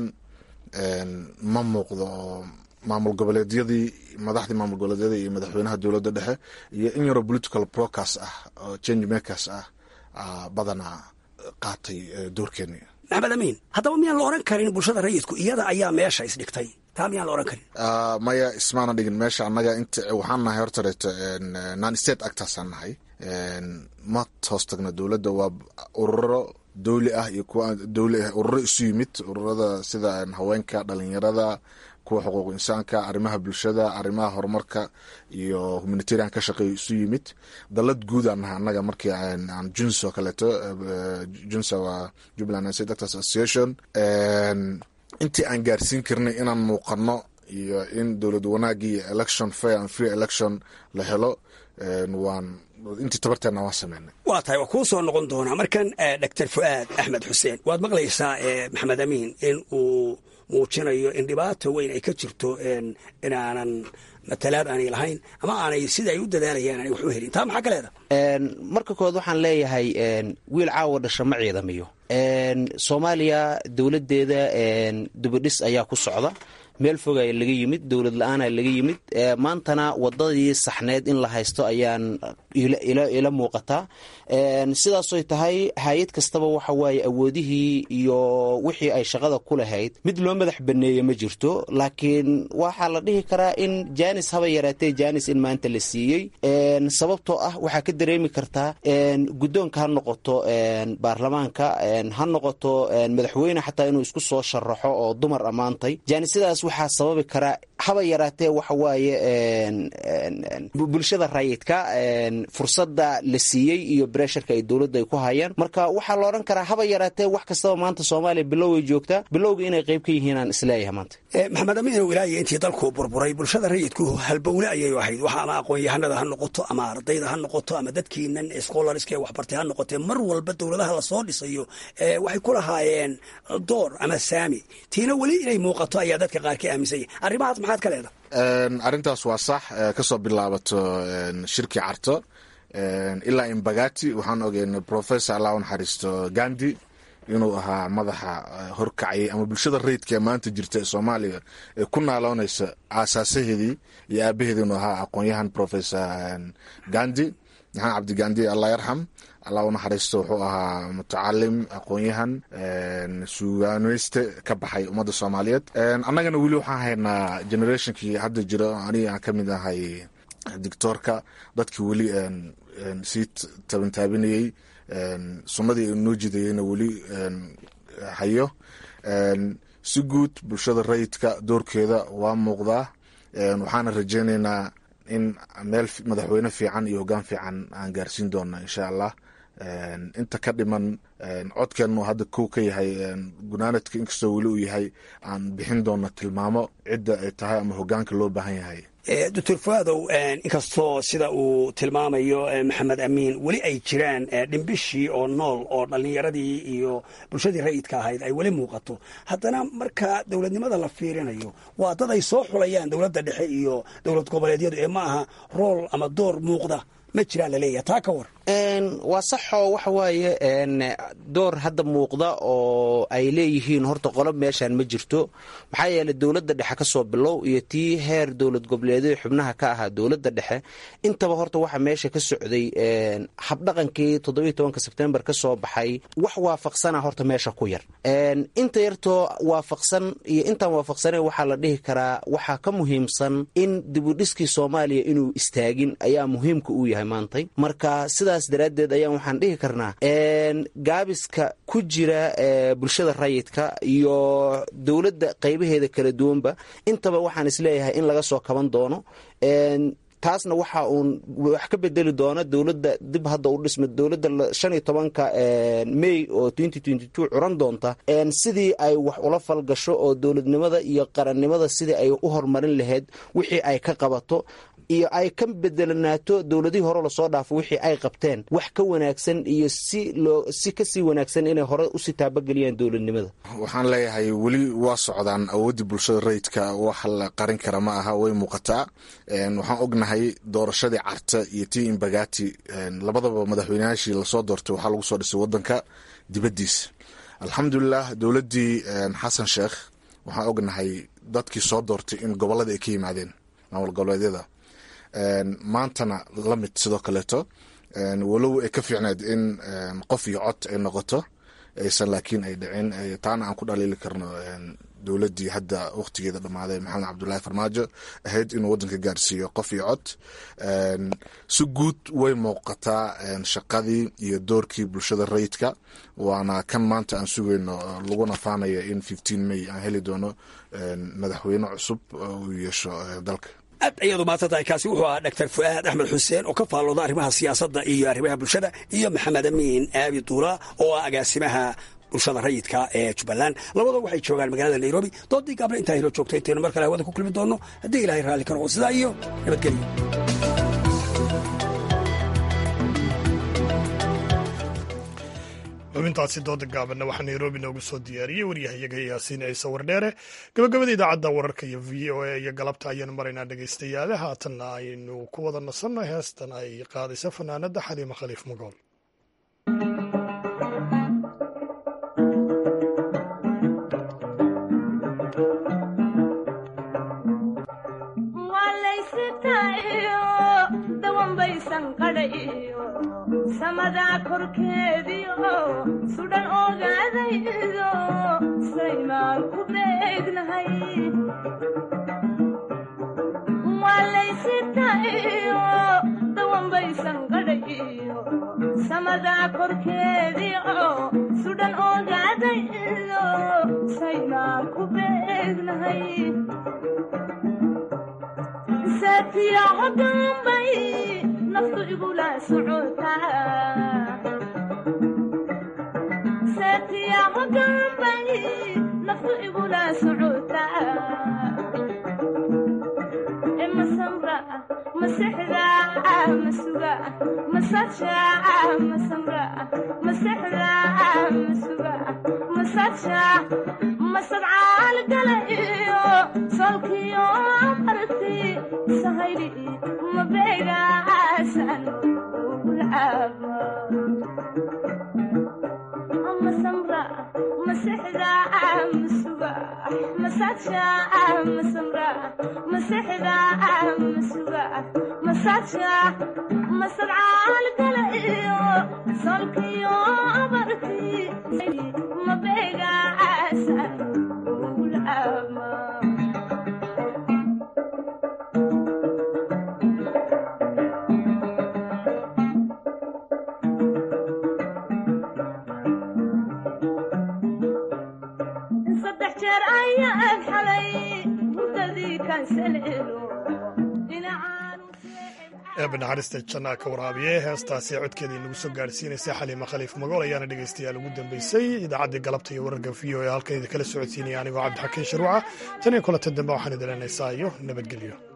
ma muuqdo oo maamul goboleedyadii madaxdii maamul goboleedyada iyo madaxweynaha dowladda dhexe iyo in yaroo political procas ah oo change makers ah badanaa qaatay doorkeeni maxamed amiin haddaba miyaan la oran karin bulshada rayidku iyada ayaa meesha isdhigtay taa miyaan la oran karin maya ismaana dhigin meesha annaga int waxaan nahay hortareeto non state actorsaan nahay ma hoos tagno dowladda waa ururo dowli ah iyo kuwa dowli ah ururo isu yimid ururada sida haweenka dhalinyarada kuwa xuquuq insaanka arrimaha bulshada arrimaha horumarka iyo humanitarian ka shaqeeyo isu yimid dalad guud aan nahay annaga markii aan juns oo kaleeto junsa waa jubbaland state actors association intii aan gaarsiin karnay inaan muuqano iyo in dowlad wanaagii iyo election fair and free election la helo waan intii tabarteena waan sameynay waa tahay waa kuu soo noqon doonaa markan doctor fu'aad axmed xuseen waad maqlaysaa maxamed amiin in uu muujinayo in dhibaato weyn ay ka jirto inaanan matalaad aanay lahayn ama aanay sida ay u dadaalayaan aanay wax u helin taa maxaa ka leeda marka kood waxaan leeyahay wiil caawa dhasha ma ciidamiyo soomaaliya dowladdeeda dubadhis ayaa ku socda meel foga laga yimid dowlad la-aana laga yimid maantana wadadii saxneed in la haysto ayaan ila muuqataa sidaasoy tahay hay-ad kastaba waxa waaye awoodihii iyo wixii ay shaqada ku lahayd mid loo madax baneeye ma jirto laakiin waxaa la dhihi karaa in janis haba yaraatee janis in maanta la siiyey sababtoo ah waxaa ka dareemi kartaa guddoonka ha noqoto baarlamaanka ha noqoto madaxweyne xataa inuu isku soo sharaxo oo dumar ammaantay janisadaas waxaa sababi karaa haba yaraatee waxa waaye bulshada rayidka fursadda la siiyey iyo bresharka ay dowladda ay ku hayaan marka waxaa la odhan karaa haba yaraatee wax kastaba maanta soomaaliya bilow ay joogtaa bilowga inay qayb ka yihiinaan isleeyahay maanta maxamed amiinow ilaahiyo intii dalku burburay bulshada rayidku halbowle ayay ahayd waxa ama aqoon-yahanada ha noqoto ama ardayda ha noqoto ama dadkiinan scholariska ee waxbartay ha noqotee mar walba dowladaha lasoo dhisayo waxay ku lahaayeen door ama saami tiina weli inay muuqato ayaa dadka qaar ka aaminsanya arrimahaas maxaad ka leeda arrintaas waa sax kasoo bilaabato shirkii carto ilaa imbagati waxaan ogeynay professor allah u naxariisto gandi inuu ahaa madaxa horkacayay ama bulshada rayidka ee maanta jirta ee soomaaliya ee ku naaloonaysa aasaasaheedii iyo aabaheedii inuu ahaa aqoon-yahan professor gandi maxamed cabdi gandi allah yarxam allah u naxariisto wuxuu ahaa mutacalim aqoon-yahan suugaaneyste ka baxay ummadda soomaaliyeed annagana weli waxaan haynaa generationkii hadda jira aniga aan ka mid ahay dictoorka dadkii weli sii tabantaabinayey sunnadii noo jidayeyna weli hayo si guud bulshada rayidka doorkeeda waa muuqdaa waxaana rajeyneynaa in meel madaxweyne fiican iyo hoggaan fiican aan gaarsiin doona insha allah inta ka dhiman codkeennu hadda kow ka yahay gunaanadka inkastoo weli uu yahay aan bixin doona tilmaamo cidda ay tahay ama hogaanka loo baahan yahay doctor fuaadow inkastoo sida uu tilmaamayo maxamed amiin weli ay jiraan dhimbishii oo nool oo dhallinyaradii iyo bulshadii rayidka ahayd ay weli muuqato haddana marka dowladnimada la fiirinayo waa dad ay soo xulayaan dowladda dhexe iyo dowlad goboleedyadu ee ma aha rool ama door muuqda ma jiraan laleeyahay taa ka war waa saxoo waxa waaye door hadda muuqda oo ay leeyihiin horta qolob meeshaan ma jirto maxaa yeeley dowladda dhexe ka soo bilow iyo tii heer dowlad goboleedyada xubnaha ka ahaa dowladda dhexe intaba horta waxa meesha ka socday habdhaqankii toddobiyo tobanka sebtembar ka soo baxay wax waafaqsana horta meesha ku yar inta yartoo waafaqsan iyo intaan waafaqsanayn waxaa la dhihi karaa waxaa ka muhiimsan in dibudhiskii soomaaliya inuu istaagin ayaa muhiimka uu yahay maantay marka sidaas daraaddeed ayaan waxaan dhihi karnaa gaabiska ku jira bulshada rayidka iyo dowladda qaybaheeda kala duwanba intaba waxaan isleeyahay in laga soo kaban doono taasna waxa uun wax ka bedeli doona dowladda dib hadda u dhisma dowladda shan iyo tobanka may oo twenty twenty two curan doonta sidii ay wax ula falgasho oo dowladnimada iyo qarannimada sidii ay u horumarin lahayd wixii ay ka qabato iyo ay ka bedelanaato dowladihii hore lasoo dhaafo wixii ay qabteen wax ka wanaagsan iyo si loo si kasii wanaagsan inay hore usii taabageliyaan dowladnimada waxaan leeyahay weli waa socdaan awooddii bulshada rayidka wax la qarin kara ma aha way muuqataa waxaan ognahay doorashadii carta iyo tii imbagati labadaba madaxweyneyaashii lasoo doortay waxaa lagu soo dhisay wadanka dibaddiisa alxamdulilah dowladdii xasan sheekh waxaan ognahay dadkii soo doortay in gobolada ay ka yimaadeen maamul goboleedyada maantana la mid sidoo kaleeto walow ay ka fiicneed in qof iyo cod ay noqoto aysan laakiin ay dhicin taana aan ku dhaliili karno dowladdii hadda wakhtigeeda dhammaaday maxamed cabdulaahi farmaajo ahayd inuu waddanka gaarsiiyo qof iyo cod si guud way muuqataa shaqadii iyo doorkii bulshada rayidka waana kan maanta aan sugayno laguna faanaya in fifteen may aan heli doono madaxweyne cusub uu yeesho dalka aad ayaad umaasantahay kaasi wuxuu ahaa doctor fu'aad axmed xuseen oo ka faallooda arrimaha siyaasadda iyo arrimaha bulshada iyo maxamed amiin aabi duula oo ah agaasimaha bulshada rayidka ee jubbaland labadoo waxay joogaan magaalada nairobi doodii gaable intaa hilo joogta intaynu mar kale hawada ku kulmi doonno haddii ilahay raalli ka noqo sidaa iyo nabadgelyo xubintaasi dooda gaabanna waxaa nairobi noogu soo diyaariyey waryahayaga yaasiin ciise wardheere gabagabada idaacadda wararka iyo v o a iyo galabta ayaanu maraynaa dhegaystayaale haatanna aynu ku wada nasanno heestan ay qaadaysa fanaanadda xaliima khaliif magool samadaa korkeediio sudhan ogaadaydo saymaan ku beegnahay waalaysitayo dawanbaysan qadhayiyo samadaa korkeediio sudhan ogaadaydo saymaan ku beegnahay saatiyaco dambay naftu igula socotasaatiyaco dambay naftu igula socotaa masamra masexda masuga masaja masamra masexda masuga masaja masadcaal gala iyo solkiyo marti sahayli mabeegaasan ugulcaaba masamra masexda masuga masaja masamra masexda masuga masaja masadcaal gala iyo solkiyo marti mabeegaasan ugulcaaba saddex jeer ayaan xalay hurdadii kaansalelo eeba naxariista jannaa ka waraabiye heestaasi codkeeda inagu soo gaadhsiinaysay xaliima khaliif magool ayaana dhegaystayaal ugu dambeysay idaacaddii galabta iyo wararka v o ee halkan idinkala socodsiinaya anigoo cabdixakiin sharuuca tan iyo kulanta dambe waxaan idin leenaysaa iyo nabadgelyo